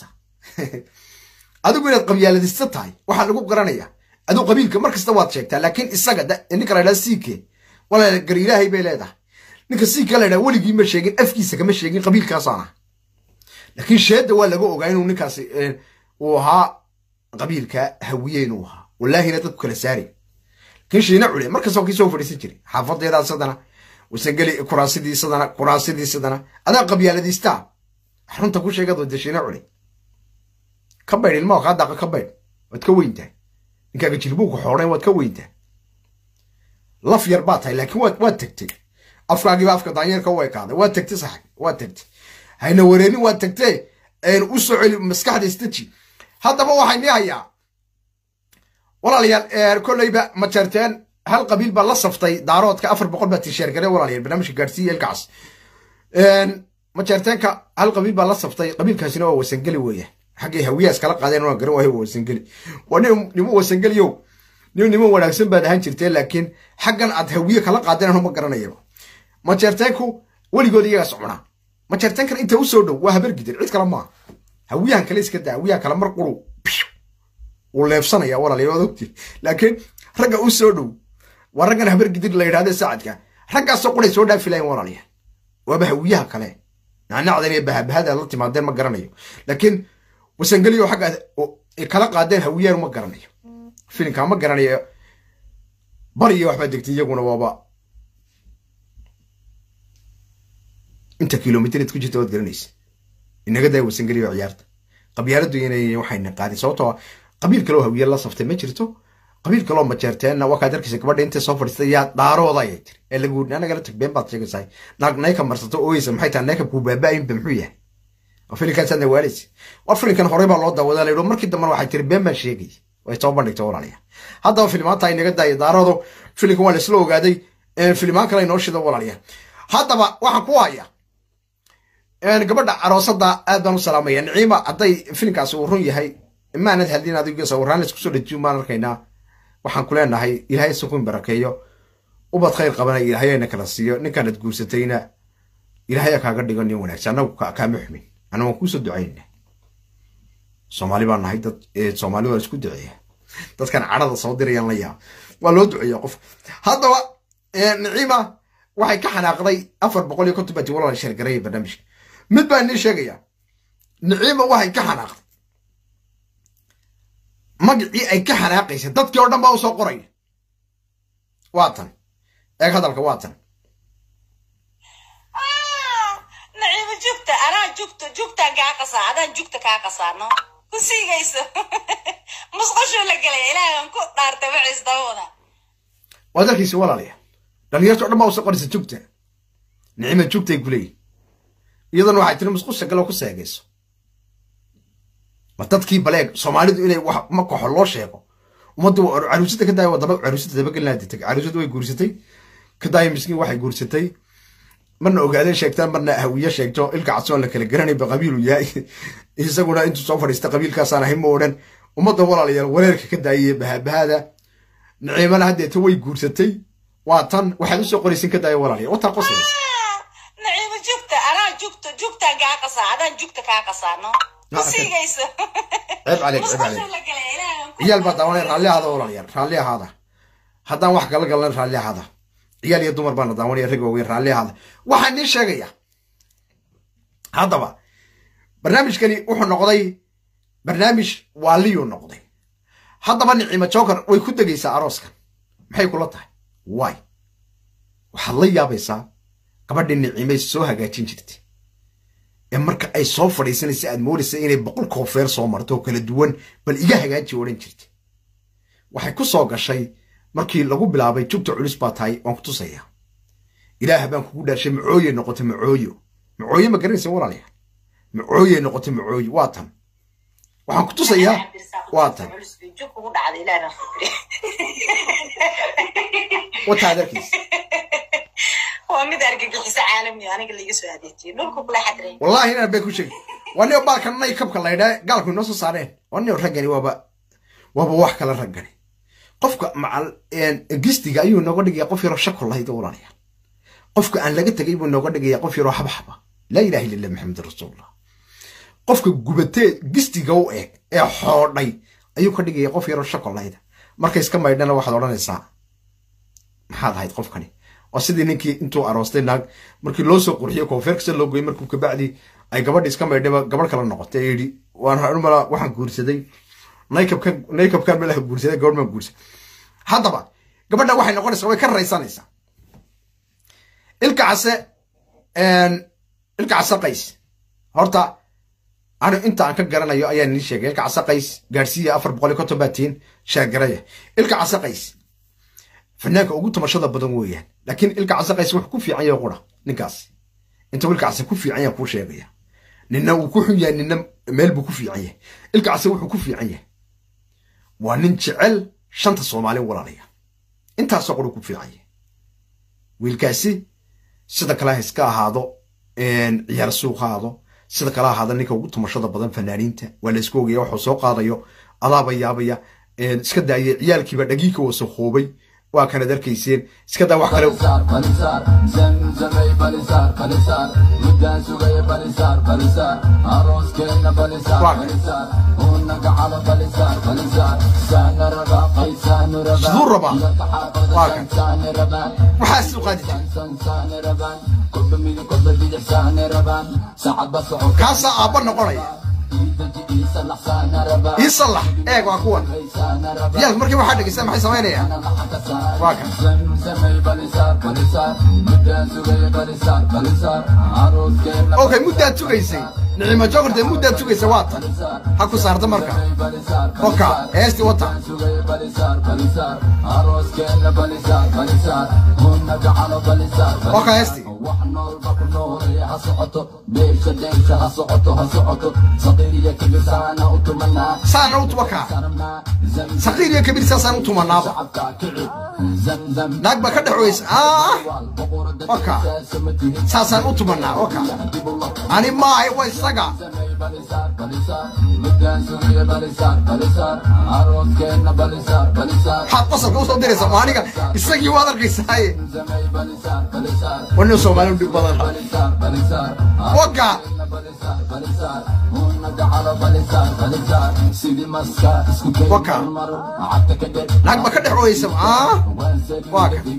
adigu inaad qabyaaladista tahay waxaa lagu garanaya aduu qabiilka mar kasta waad sheegtaa laakiin isaga ninka la ydhaha siike walaal gar ilaahay bay leedahay ninka siika la ydhaha weligii ma sheegin afkiisa kama sheegin qabiilkaasaana laakiin sheedda waa laga ogaa inuu ninkaasi uu ahaa qabiilka hawiye inuu ahaa wallaahina dadku kala saari laakiin shiina cule markastoo kii soo fadhiisan jiray xaafadeedaa sadana wasangeli kuraasidii sadana kuraasidii sadana adaa qabyaaladiistaa runta ku sheegad wada shiina cule ka baydh ilmaha kaa daaqa ka baydh waad ka weyntahay ninkaaga jilbuuku xoodhayn waad ka weyntaa laf yar baa tahay laakiin waad waad tagtay afkaagiiba afka daanyeerka u ekaaday waad tagtay sax waad tagtay hayna wareerin waad tagtee u soo celi maskaxda istaji haddaba waxay nii hayaa walaalayaal kolleyba ma jeerteen hal qabiil baa la saftay daaroodka afar boqol baa tisheer gare walaalayaal barnaamijka gaadhsiiya ilkaas ma jeerteenka hal qabiil baa la saftay qabiilkaasina waa wasangeli weeya xaggay hawiyaas kala qaadeen waa garan waayo waa wasangeli waa nin nimo wasangeliyow nin nimo wanaagsan baad ahaan jirteen laakiin xaggan aad hawiye kala qaadeen anuma garanayaba majeerteenku weligood iyagaa socnaa majeerteenkan inta u soo dhow waa habar gidir cid kale maaha hawiyahan kale iska daa hawiyaha kale mar quru wuu leebsanaya walaalayaal waad ogtiin laakiin ragga u soo dhow waa raggan habar gidir la yidhahda saacadka raggaasoo quray soo dhaafi lahayn walaalayaal waaba hawiyaha kale nacnacdan iyo bahabahada la timaadeen ma garanayo laakiin wasangeliyo xagga kala qaadeen hawiyaan ma garanayo filinkaa ma garanayo bariyo waxbaa degtay iyaguna waaba inta kilomitr id ku jirta waad garanaysa inaga daa wasangeliyo ciyaarta qabyaaladu inay waxayna qaadin sababtoo qabiil kaloo hawiye la saftay ma jirto qabiil kaloo majeerteenna waa kaad arkaysa gabadha intay soo fadhiistay yaa dhaarooda ayay tiri ee lagu anagala tag been baad sheegaysaa naag nayka marsato ooyeysa maxay tahay nayka kuu baaba'ayinba muxuu yahay oo filinkaasaan waalaysa war filinkan horey baa loo daawadaa la yidhi markii dambena waxay tiri been baan sheegay way soo bandhigtay walaalayaa haddaba filimaanta ay naga daaya daaroodo filinkan waa laisla ogaaday filimaan kale inoo shido walaalayaa haddaba waxaan ku hayaa gabadha aroosada aad baan u salaamaya niciima hadday filinkaasi uu run yahay maanad hadin adigo sawiraan laisku soo dejiyo maan arkaynaa waxaan ku leenahay ilaahay sukun barakeeyo ubad khayr qabana ilaahayna kala siiyo ninkaanad guursatayna ilaahaya kaaga dhigo nin wanaagsan anagu kaama xumin ana waan kuusoo ducaynna soomaali baan nahay dad soomaali waa isku duceeya dadkan cadhada soo dirayaan la yaab waa loo duceeya qof haddaba niciima waxay ka xanaaqday afar boqol iyo konton bati walaal sheergareeya barnaamijka mid baa inii sheegaya niciima waxay ka xanaaqday magacii ay ka xanaaqaysa dadkii oo dhan baa u soo qoraya waa tan eeg hadalka waa tan naciimo jugta anaa jugta jugtaan kaa qasaa adaan jugta kaa qasaano ku siigayso musqashuu la gelaya ilaahan ku dhaartay maciis dabawada waad arkaysa walaalaya dhalinyarta o dhan baa u soo qoraysa jugta nicima jugtay ku leeyihin iyadana waxay tiri musqusha galoo ku seegayso ma dadkii baleeg soomaalidu inay wax ma koxo loo sheego ummadda caruusada ka daaya wadaba caruusada dabagelnaa ditay caruusada way guursatay ka daaya miskiin waxay guursatay marna ogaadeen sheegtaan marna hawiye sheegto ilka cadsoon la kala garanayba qabiilu yahay isaguna intuu soo fadhiista qabiilkaasaan ahay ma odhan ummadda walaalayaal wareerka ka daayay bahaabahada niciimana haddeeta way guursatay waa tan waxaad usoo qoraysin ka daaya walaalayaal wataa qosaysa naciimo jugta anaa jugta jugtaan kaa qasaa adaan jugta kaa qasaano ku siigayso ceeb caleeg ceeb caleeg musqashuu la gelaya ilaahan ku ciyaal baa daawanay raalli ahaada walaalayaal raalli ahaada haddaan wax kala galan raalli ahaada ciyaal iyo dumar baana daawanaya rag waaweyn raalli ahaada waxaan nii sheegaya haddaba barnaamijkani wuxuu noqday barnaamij waaliyuu noqday haddaba nicimo joker way ku degaysaa arooskan maxay kula tahay waay waxaad la yaabaysaa gabadhii nicimay soo hagaajin jirtay ee marka ay soo fadhiisanaysa aad moodaysa inay boqol koofeer soo marto oo kala duwan bal iga hagaaji odhan jirtay waxay ku soo gashay markii lagu bilaabay jugta culus baa tahay waan ku tusaya ilaah baan kugu dhaashay macooye noqotay macooyo macooye ma garanaysa walaalayaal macooye noqotay macooyo waa tan waxaan ku tusayaa waa tan jug kugu dhacday ilaahan wataa adarkiisa waa mid argagixiso caalami aniga laiga soo adeejiyay dhulku kula xadray wallahi inaan bay ku sheegay waa nin baalkan nay kabka laydhaa gaalku inoo soo saareen waa nin raggani waaba waaba wax kala raggani qofka macal gistiga ayuu nooga dhigaya qof yaroo shakul lahayd walaalayaal qofka aan laga tegay buu nooga dhigaya qof yaroo xabxaba laa ilaha illa allah maxamed rasuulullah qofka gubatee gistiga u eeg ee xoodhay ayuu ka dhigaya qof yaroo shakul lahayd markay iska maydhana waxaad odhanaysaa maxaad ahayd qofkani oo sidii ninkii intuu aroostay naag markii loo soo qurxiyey koonfeer kasta loo goyey markuu kabacdi ay gabadhi iska maydhayba gabadh kala noqotay ee yidhi waan mala waxaan guursaday naykabkan naykabkan malaha guursaday gabadh maan guursaday haddaba gabadha waxay noqonaysaa way ka raysanaysaa ilka case ilka case qays horta anu inta aan ka garanayo ayaan nii sheegay ilka case qays gaadhsiiya afar boqol iyo konton baatiin sheergaraya ilka case qays fanaanka ugu tamashada badan weeyaan laakiin ilka case qays wuxuu ku fiican yahay qura ninkaas inta ilka case ku fiican yahay kuu sheegaya nina uu ku xun yahay nina meel buu ku fiican yahay ilka case wuxuu ku fiican yahay waa nin jecel shanta soomaali walaalaya intaasoo qura ku fiican yahay wiilkaasi sida kale ha iska ahaado ciyaar suuq ha ahaado sida kale ahaada ninka ugu tumashada badan fanaaniinta waa la isku ogaya waxuu soo qaadayo adaaba yaabaya iska daaya ciyaalkiiba dhagiinka wasakhoobay waa kanad arkayseen iska daa wax kale balisaar balisaar zamzamay balisaar balisaar muddaan sugaya balisaar balisaar arooskeenna balisaar Waa kan. balisaar unaga calo balisaar balisaar saana rabaa qaysaanu rabaa Siduu rabaa? Waa kan. saane rabaan waxaas u qaadi jira san saane rabaan kolba midig kolba bidix saane rabaan saacad ba socod kaasaa aabba noqonaya ii sallax eeg waa kuwan yaalka markii waxaa dhegeysta maxay samaynayaan waa kan okay muddaad sugaysay nicimo jogortee muddaad sugaysay waa tan ha ku saarta marka oka heesti wata oka heesti saana u waka saqiir iyo kabiir saasaan u tumanaaba naag baa ka dhex weysa oka saasaan u tumanaa oka ani maahay waa isaga waxaad qosalka usoo diraysaa ma aniga isagii waad arkaysaaye wana soomaali dhib badan oka waka naag ba ka dhex weysa waa ka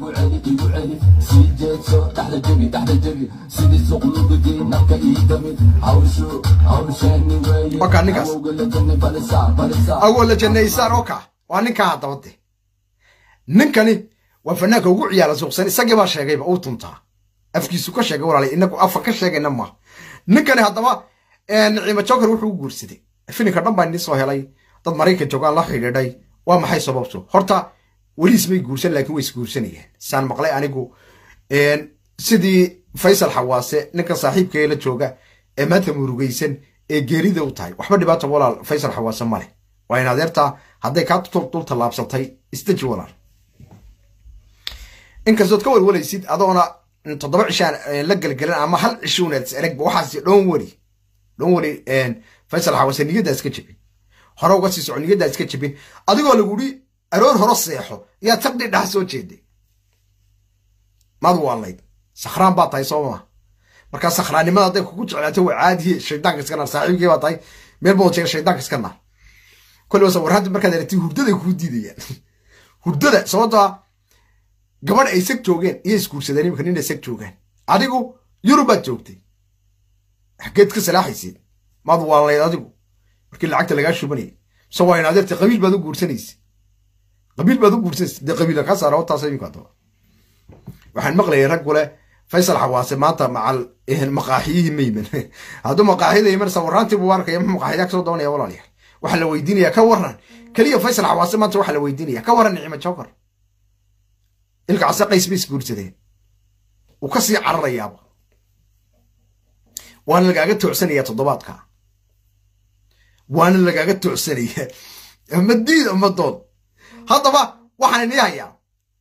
waka ninkaas awoola jannaysaan oka waa ninkaa haddaba de ninkani waa fanaanka ugu ciyaara suuqsan isagii baa sheegayba uu tuntaa afkiisu ka sheegay walaalay inagu afa ka sheegayna maaha ninkani haddaba niciimo joker wuxuu u guursaday filinka dhan baa nii soo helay dad maraykan joogaan la xidhiidhay waa maxay sababtu horta weliis may guursan laakiin way isguursanayeen saan maqlay anigu sidii faysal xawaase ninka saaxiibkee la jooga ee maanta murugaysan ee geerida u tahay waxba dhibaata walaal faysal xawaase male waa in adeertaa hadday kaa dul tallaabsatay isdeji walaal inkastood ka walwalaysid adoona toddoba cishaan la gelgelin ama hal cishuuneed eragba waxaas dhoon weli dhoon weli faysal xawaase niyaddaa iska jebin hore uga sii soco niyaddaa iska jebin adigoo laguri aroor horo seexo yaa taqdhi dhaha soo jeeday maad waalayd sakhraan baa tahay soo maa markaa sakhraannimada hadday kugu jeclaato waa caadiye shaydaanka iska naar saaxiibkii baa tahay meel baa jeega shaydaanka iska naar kolliba sawirraanta markaad aragtid hurdaday kuu diidayaan hurdada sababtoo gabadh ay sag joogeen iyo isguursadeen imika nin ay sag joogaan adigu yurubaad joogtay xageed ka salaaxaysid maad waalayd adigu markii lacagta lagaa shubanayay mise waa in adeerta qabiil baad u guursanaysa qabiil baad u guursanaysa dee qabiila kaa saara wataas imika haddaba waxaan maqlayay rag kule faysal xawaase maanta macal maqaaxiyihii mayman hadduu maqaaxiyada iman sawiraantii buu arkaya muxuu maqaaxiyaa kasoo doonaya walaalayaal waxaa la weydiinaya ka waran keliya faysal xawaase maanta waxaa la weydiinaya ka waran nicimo joker ilka case qays bay isguursadeen uu ka sii cararayaaba waana lagaaga toocsanaya toddobaadka waana lagaaga toocsanaya ama diid ama dood haddaba waxaan inii hayaa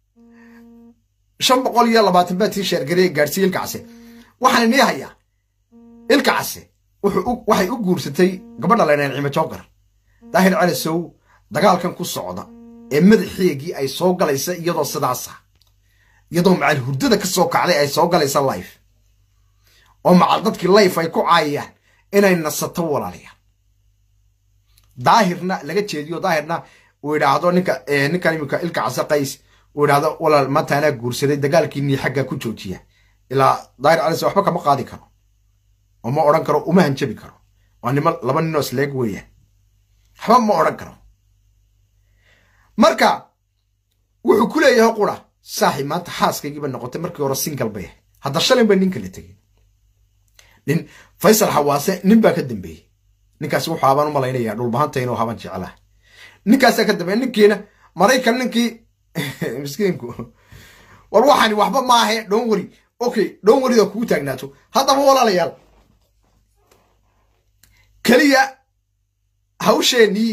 shan boqol iyo labaatan baa tii sheergarey gaadhsiiye ilka case waxaan inii hayaa ilka case waxay u guursatay gabadha laydhaha nicimo joker daahir calasow dagaalkan ku socda ee madaxeegii ay soo galaysa iyadoo sidaasa iyadoo macal hurdada ka soo kacday ay soo galaysa life oo macal dadkii life ay ku caayayaan inay nasato walaalayaan daahirna laga jeediyo daahirna uu idhaahdo ninka ninkan imika ilka case qays uu idhaahdo walaal maanta anaa guursaday dagaalkiinii xaggaa ku joojiya ilaa daahir calis waxba kama qaadi karo oo ma odhan karo uma hanjabi karo waa nimo laba ninoo isleeg weeyaan waxba ma odhan karo marka wuxuu ku leeyahay qura saaxi maanta xaaskaygiiba noqotay markii hore single bay ahay hadda shalin bay nin kala tegey nin faysal xawaase nin baa ka dambeeyey ninkaasi wuxuu habaan u malaynayaa dhulbahanta inuu haban jeclaa ninkaasaa ka dambeeya ninkiina maraykan ninkii miskiinku war waxani waxba maahe dhoon weri okay dhoon werida kugu taagnaato haddaba walaalayaal keliya hawsheenii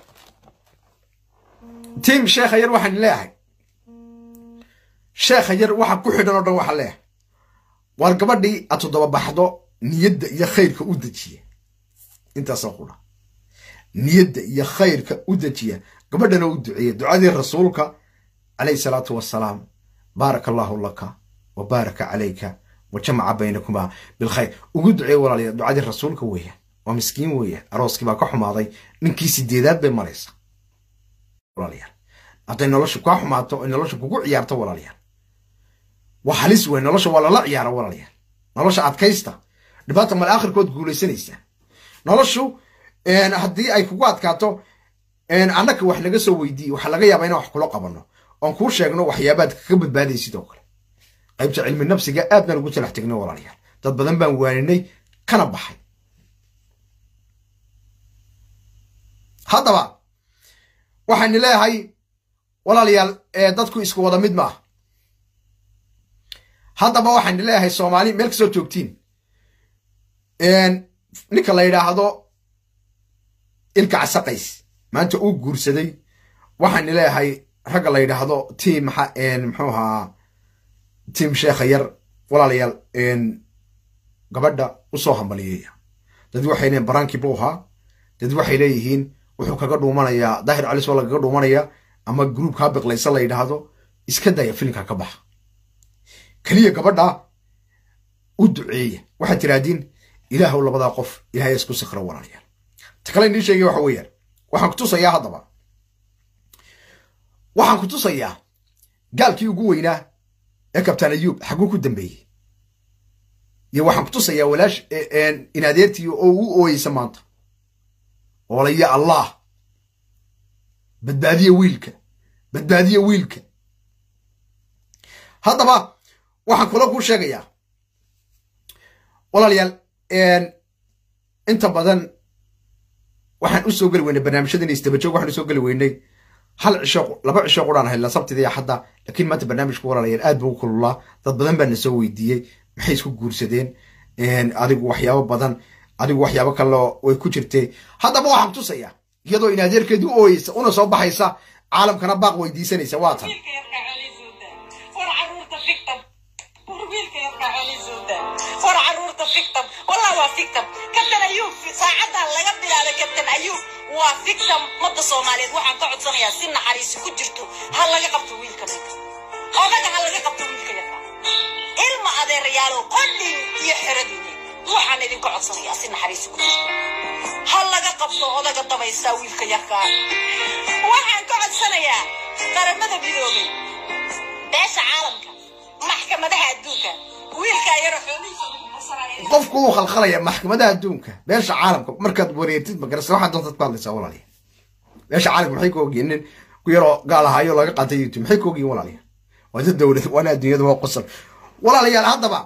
tiim sheekha yar waxaan leeyahay sheekha yar waxa ku xidhan oo dhan waxaa leeyahay waar gabadhii aad toddoba baxdo niyadda iyo khayrka u dejiya intaasoo qudha niyadda iyo khayrka u dejiya gabadhana u duceeya ducadii rasuulka calayhi salaatu wasalaam baaraka allaahu laka wa baaraka calayka wa jamaca baynakumaa bilkhayr ugu duceeya walaalayaa ducadii rasuulka weeyaan waa miskiin weeyaan arooskii baa ka xumaaday ninkii sideedaad bay maraysa walaalayaal hadday nolosha kaa xumaato ay nolosha kugu ciyaarto walaalayaal waa halis weyn nolosha waa lala ciyaara walaalayaal nolosha adkaysta dhibaata mal aakhirkood guulaysanaysaa noloshu haddii ay kugu adkaato annaka wax naga soo weydiiye waxaa laga yaabaa inaan wax kula qabanno oon kuu sheegno waxyaabaad kaga badbaaday sidoo kale qaybta cilmi nafsiga aad baan ugu talax tegnay walaalayaal dad badan baan waaninay kana baxay haddaba waxaynu leeyahay walaalayaal dadku isku wada mid maaha haddaba waxaynu leeyahay soomaali meel kastoo joogtiin ninka la yidhaahdo ilka casaqays maanta uu guursaday waxaynu leeyahay ragga la yidhaahdo tiim muxuu ahaa tiim sheekha yar walaalayaal gabadha usoo hambaliyeeya dad waxay leeyihin baraankii buu ahaa dad waxay leeyihiin wuxuu kaga dhuumanayaa daahir calis waa lagaga dhuumanaya ama gruubkaa biqlaysa la yidhaahdo iska daya filimka ka baxa keliya gabadha u duceeya waxaad tiraahdiin ilaahow labadaa qof ilahay isku sikro walaalayaal ta kale inii sheegay waxa weeyaan waxaan ku tusayaa haddaba waxaan ku tusayaa gaalkii ugu weynaa ee kabtaan ayuub xaguu ku dambeeyey iyo waxaan ku tusayaa walaash inadeertii oo u ooyeysa maanta oolaya allah badbaadiya wiilka badbaadiya wiilka haddaba waxaan kula kuu sheegayaa walaalayaal inta badan waxaan u soo geli weynay barnaamijyadan istabajoog waxaan usoo geli weynay hal cisho laba cisho quraan haylaa sabtida iyo xadda laakiin maanta barnaamijka walaalayaal aad buu u kululaa dad badan baa na soo weydiiyey maxay isku guursadeen adigu waxyaabo badan adigu waxyaabo kaleo way ku jirtay haddaba waxaan tusayaa iyadoo in adeerkeedi u ooyeysa una soo baxaysa caalamkana baaq weydiisanaysa waa tan war caruurta victim wallah waa victim kabtan ayuub saacadan laga bilaabay kabtan ayuub waa victim ummadda soomaaliyeed waxaan ka codsanayaa si naxariisi ku jirto ha laga qabto wiilka ninka odaga ha laga qabto wiilka yarka ilma adeerayaalow qodhin iyo xeradini waxaan idinka codsanayaa si naxariisi ku jirto ha laga qabto odaga dabaysaa wiilka yarka waxaan ka codsanayaa qaramada midoobay beesha caalamka maxkamadaha adduunka wiilkaa yaro xoolihiisa lagu xasanayo qofku uu khalkhalaya maxkamadaha adduunka beesha caalamka markaad wareertid magarasa waxaad doontaad ku hadlaysaa walaaliya beesha caalamka maxay ka ogyihin nin ku yaroo gaal ahaayo laga qaatay youtube maxay ka ogyihin walaaliya waa dad dowlad waana adduunyada waa qosol walaalayaal haddaba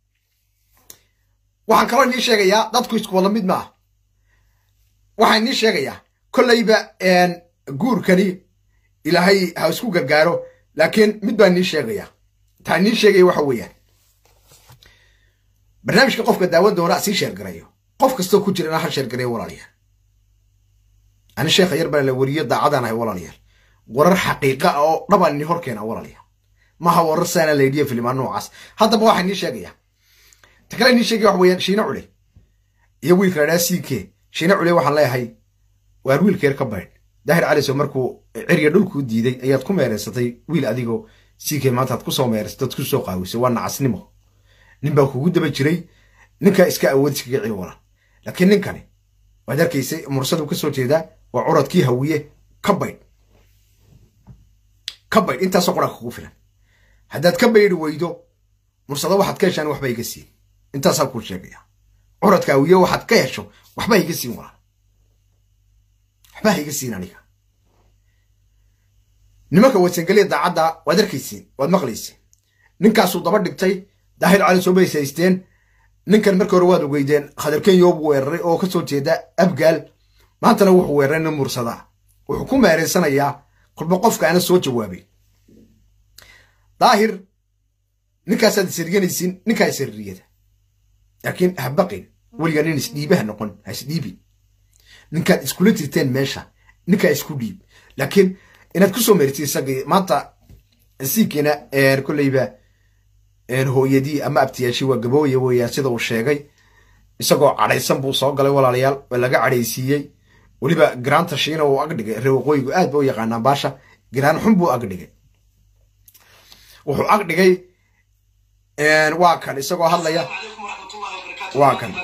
waxaan kaloo inii sheegayaa dadku isku wada mid maaha waxaan inii sheegayaa kolleyba guurkani ilaahay ha isku gargaaro laakiin mid baan inii sheegayaa taa inii sheegaya waxa weeyaan barnaamijka qofka daawan doona sii sheergarayo qof kastoo ku jirana ha sheergarayo walaalayaal ani sheekha yar baa la weriyo daacadaan ahay walaalayaal warar xaqiiqa ah oo dhabaan ini hor keena walaalayaal maha warar saana la yidhiyo filimaan noocaas haddaba waxaa inii sheegaya ta kale inii sheegaya waxa weeyaan shiine cule iyo wiilka la dhaha ck shiine cule waxaan leeyahay waar wiilka yar ka baydh daahir caliso markuu cirya dhulkuu diiday ayaad ku meereysatay wiil adigoo ck maantaad kusoo meereysatay ad kusoo qaawisay waa nacasnimo nin baa kugu daba jiray ninkaa iska awood iskaga celi walan laakiin ninkani waad arkaysay mursadu ka soo jeedaa waa curadkii hawiye ka baydh ka baydh intaasoo qoranka kugu filan haddaad ka baydhi weydo mursado waxaad ka heshaan waxba iga siin intaasaan kuu sheegaya curadka hawiye waxaad ka hesho waxba iga siin walan waxba iga siin aniga nimanka wadsangeliya daacadda waad arkaysiin waad maqlaysiin ninkaasuu daba dhigtay daahir cali soo bays haysteen ninkan markii hore waad ogeydeen khadar kenya buu weeraray oo kasoo jeeda abgaal maantana wuxuu weeraray nin mursadaa wuxuu ku meereysanayaa kolba qofka aana soo jawaabay daahir ninkaasaad isirganaysiin ninkaa isirriyada laakiin ha baqin weligaa nin isdhiibaha noqon ha isdhiibin ninkaad iskula jirteen meesha ninkaa isku dhiib laakiin inaad kusoo meertid isagii maanta siikiina kolleyba hooyadii ama abtiyaashii waa gabooya weeyaan sida uu sheegay isagoo cadhaysan buu soo galay walaalayaal waa laga cadhaysiiyey weliba giraanta shiina uu agdhigay ree waqooyigu aad ba u yaqaanaa baasha giraan xun buu agdhigay wuxuu agdhigay waa kan isagoo hadlaya waa kan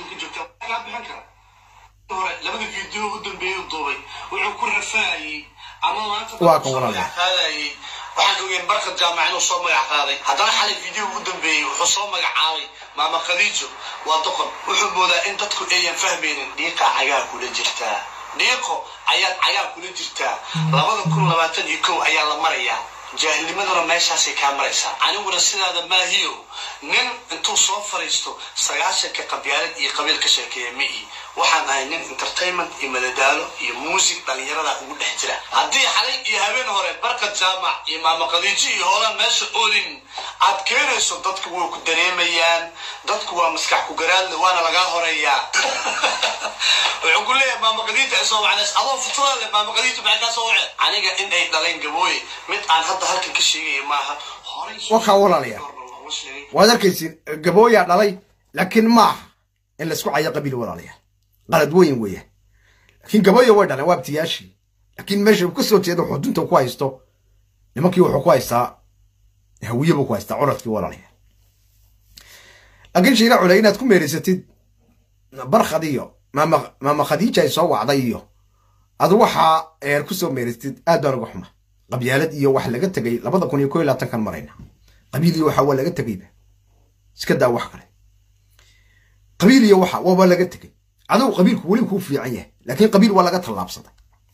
labada fiideo u dambeeyay u duubay wuxuu ku rafaayey ama maanta Waa kan walaalayaal. qaadayay waxaan ogeen barkad jaamac inuu soo magac qaaday haddana xalay fiideo ugu dambeeyey wuxuu soo magacaabay maama khadiijo waa doqon wuxuu moodaa in dadku ayan fahmaynin dhiiqaa cagaa kula jirtaa dhiiqo ayaad cagaa kula jirtaa labada kun labaatan iyo kow ayaa la marayaa jaahilnimaduna meeshaasay kaa maraysaa aniguna sidaada maahiyo nin intuu soo fariisto sagaashanka qabyaalad iyo qabiil ka sheekeeya mi'i waxaan ahay nin entertainment iyo madadaalo iyo muusig dhallinyarada ugu dhex jira haddii xalay iyo habeen hore barkad jaamac iyo maama khadiijo iyo hoolaan meesha oolin aad keenayso dadku way ku dareemayaan dadku waa maskax ku garaadle waana lagaa horeeyaa wuxuu ku leeyahay maama khadiija ay soo wacnays adoo futura leh maama khadiija maxay kaa soo waceen aniga in ay dhaleen gabooye mid aan hadda halkan ka sheegaya maaha horay Wakaa walaalayaal. waad arkaysiin gabooyaa dhalay laakiin maaha in laysku cayo qabiil walaalayaal qalad weyn weeyaan laakiin gabooya way dhaleen waa abtiyaashii laakiin meesha uu ka soo jeedo xudunta ku haysto nimankii wuxuu ku haystaa hawiye buu ku haystaa curadkii walaalayaal laakiin shiina culey inaad ku meeraysatid barkhad iyo maama maama khadiija ay soo wacday iyo adu waxaa eer ku soo meeraystid aad baan uga xuma qabyaalad iyo wax laga tegay labada kun iyo koo iyo labaatankan marayna qabiil iyo waxa waa laga tegayba iska daa wax kale qabiil iyo waxa waaba laga tegay adigu qabiilku weli kuu fiican yahay laakiin qabiil waa laga tallaabsaday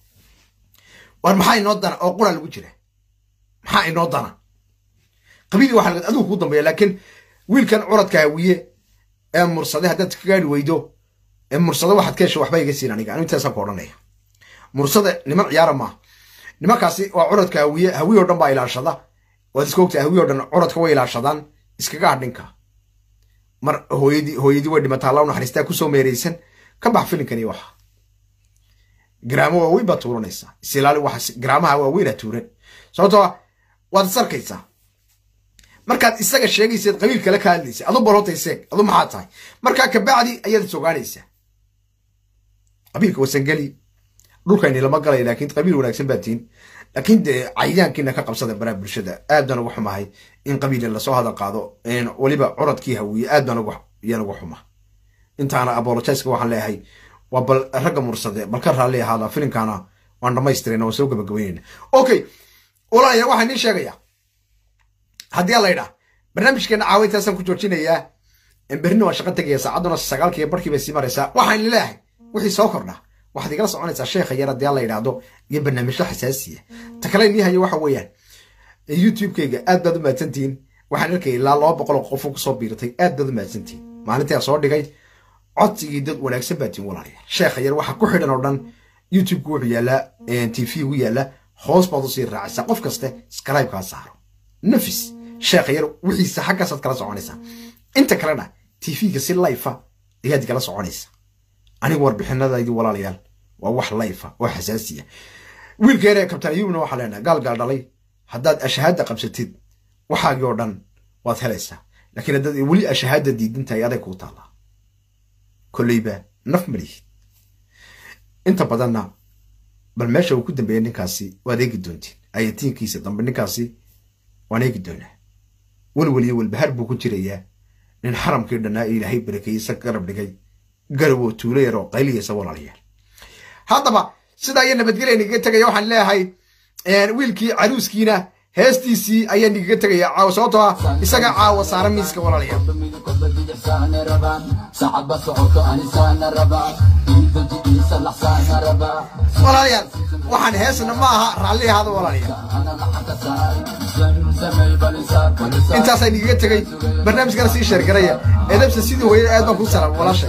war maxaa inoo dana oo qura lagu jira maxaa inoo dana qabiil waxa laga adigu kuu dambeeya laakiin wiilkan curadka hawiye ee mursade haddaad ka gaari weydo ee mursade waxaad ka hesha waxba iga siin aniga anu intaasaan ku odhanaya mursade niman ciyaara maaha nimankaasi waa curadka hawiye hawiye oo dhan baa ilaashada waad iska ogtahay hawiye oo dhan curadka way ilaashadaan iskaga hadhinka mar hooyadii hooyadii way dhimataa alla u naxariistaa kusoo meeraysan ka bax filinkani waxa garaamo waaweyn baad tuuranaysaa isilaali waxa garaamaha waaweynaa tuuran sababtoo ah waad is arkaysaa markaad isaga sheegayseed qabiil kale ka hadlaysa adu barotay seeg adu maxaa tahay markaa kabacdi ayaad is ogaanaysaa qabiilka wasangeli dhulkayni lama galay laakiin qabiil wanaagsan baa tihin laakiin dee cayayaankiina ka qabsada baraa bulshada aad baan uga xumahay in qabiil lasoo hadal qaado weliba curadkii hawiye aad baan yaan uga xuma intaana apologiska waxaan leeyahay waa bal ragga mursade bal ka raalli ahaada filimkaana waan dhamaystirayna waan soo gabagabaynayna okay walaalayaal waxaan idiin sheegayaa haddii alla idhaa barnaamijkeena caawintaasaan ku joojinayaa berrina waan shaqo tegaya saacadduna sagaalkiiyo barkii bay sii maraysaa waxaan leeyahay wixii soo kordha waxaad igala soconaysaa sheekha yar haddii alla yidhaahdo iyo barnaamijyo xasaasiya ta kale inii hayo waxa weeyaan youtube-kayga aad baad u mahadsantihiin waxaan arkaya ilaa laba boqol oo qofoo kusoo biirtay aad baad u mahadsantihiin maalintii aan soo dhigay codsigii dad wanaagsan baa tihin walaalayaal sheekha yar waxa ku xidhan oo dhan youtube-ku wuxuu yaallaa t v gu yaallaa hoos baad usii raacaysaa qof kaste scribe-kaa saaro nafis sheekha yar wixiisa xaggaasaad kala soconaysaa inta kalena t v-ga si life-a ayaad igala soconaysaa anigu warbixinadaydi walaalayaal waa wax life oo xasaasiya wiilka yar ee kabtaan ayuubna waxaa leenahay gaal gaal dhalay haddaad ashahaada qabsatid waxaagii oo dhan waad helaysaa laakiin haddaad weli ashahaada diidan tahay aday kuu taallaa kolleyba naf malihid inta badanna bal meesha uu ku dambeeyay ninkaasi waad eegi doontiin ayatiinkiisa dambe ninkaasi waan eegi doonaa welweliyo welbahaar buu ku jirayaa nin xaramkii dhannaa ee ilaahay barakeeyeysa garab dhigay garaboo tuulo yaroo qayliyaysa walaalayaal haddaba sidaa iyo nabadgelya nigaga tegaya waxaan leeyahay wiilkii caruuskiina heestiisii ayaa nigaga tegaya caawa sababtoo ah isaga caawa saara miiska walaalayaal walaalayaal waxaan heesna ma aha raalli ahaada walaalayaal intaasaa nigaga tegay barnaamijkana sii sheergaraya edabsa sidii hooyada aad baan kuu salaam walaashay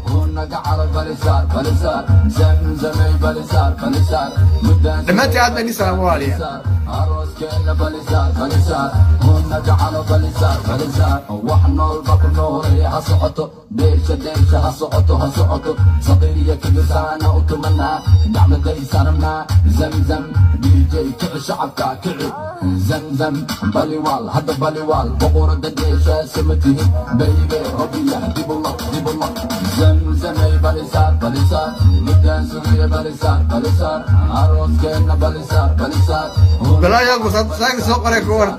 dhammaantii aad baan nii salaam walaalayaal arooskeenna balisaar balisaar kuna gacalo balisaar balisaar wax noolba ku noolay ha socoto dheersha dheersha ha socoto ha socoto saqiiriya kibisaana u tumanaa gacmaday saarnaa zamzam dj kici shacabka kici zamzam baliwaal hadda baliwaal boqorada dheesha sama tihin baybe hobiya dibulo dibulo zamzamay balisaar balisaar midaan sugaya balisaar balisaar arooskeenna balisaar balisaar balaayaal saaka soo qoray kuwan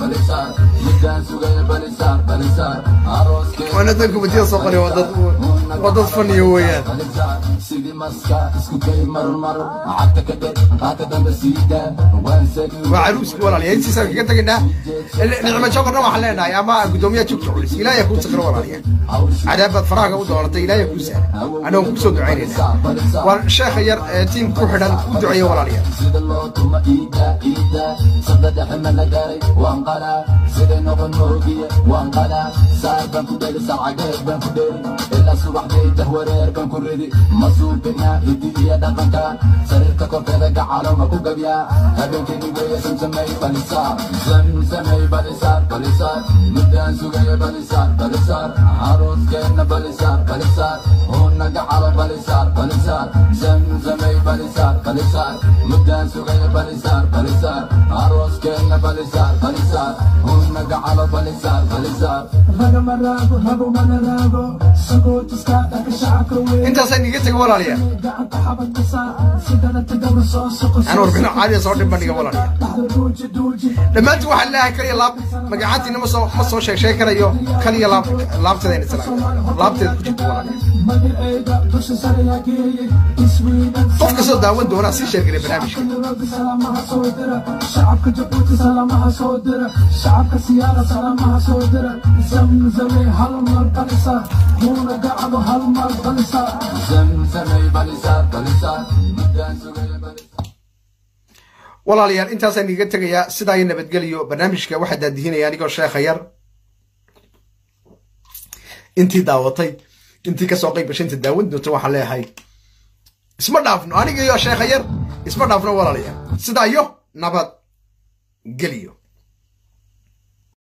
waana dadku madiida soo qoray waa dad waa dad faniya weeyaan sidii maska isku kay marmar cagta ka dheg qaata dambe siida waan sagi waa caruuski walaalayaal intiisaan kaga tegaynaa nicmo jokorna waxaan leenahay ama guddoomiyaha jugta culis ilaahay kuu sakro walaalayaal cadaabaad farahaga u dooratay ilaahay kuu saaray anagoo kusoo ducaynayna waa sheekha yar ee tiim ku xidhan u duceeya walaalayaal sida loo tuma iida iida sabda dhexe ma la gaaray waan qalaa siday noqon moogiye waan qalaa saar baan ku dheli saacageed baan ku dheli ilaa subaxday jahwareer baan ku ridi ma suubinaa hidi iyo dhaqanka sariirta korkeeda gacalo ma ku gabyaa habeenkii weeye samsamay balisaar samsamay balisaar balisaar muddaan sugaya balisaar balisaar arooskeena balisaar balisaar huna gacalo balisaar balisaar samsamay balisaar balisaar muddaan sugaya balisaar balisaar arooskeena balisaar balisaar huna gacalo balisaar balisaar intaasaan iga tega walaalayaal aan warbixino caadiya soo dhib bandhiga walaalayaal dhammaantiin waxaan leeyahay kaliya laab magacaantiina ma soo ma soo sheeg sheeg karayo kaliya laab laabteeda in isla laabteeda ku jirto walaalayaal qof kastoo daawan doonaa sii sheergalay barnaamijka shacabka jabuuti salaamaha soo dira shacabka siyaara salaamaha soo dira zamzamay hal mar balisa muuna gacabo hal mar balisa zamsamay balisaar balisaar muddaan sugaya balisaar walaalayaal intaasaan iga tegayaa sidaa iyo nabadgeliyo barnaamijka waxaa daadihinaya anigoo sheekha yar intii daawatay intii kasoo qayb gashay inta daawan doonta waxaan leeyahay isma dhaafno aniga iyo sheekha yar isma dhaafno walaalayaal sidaa iyo nabad geliyo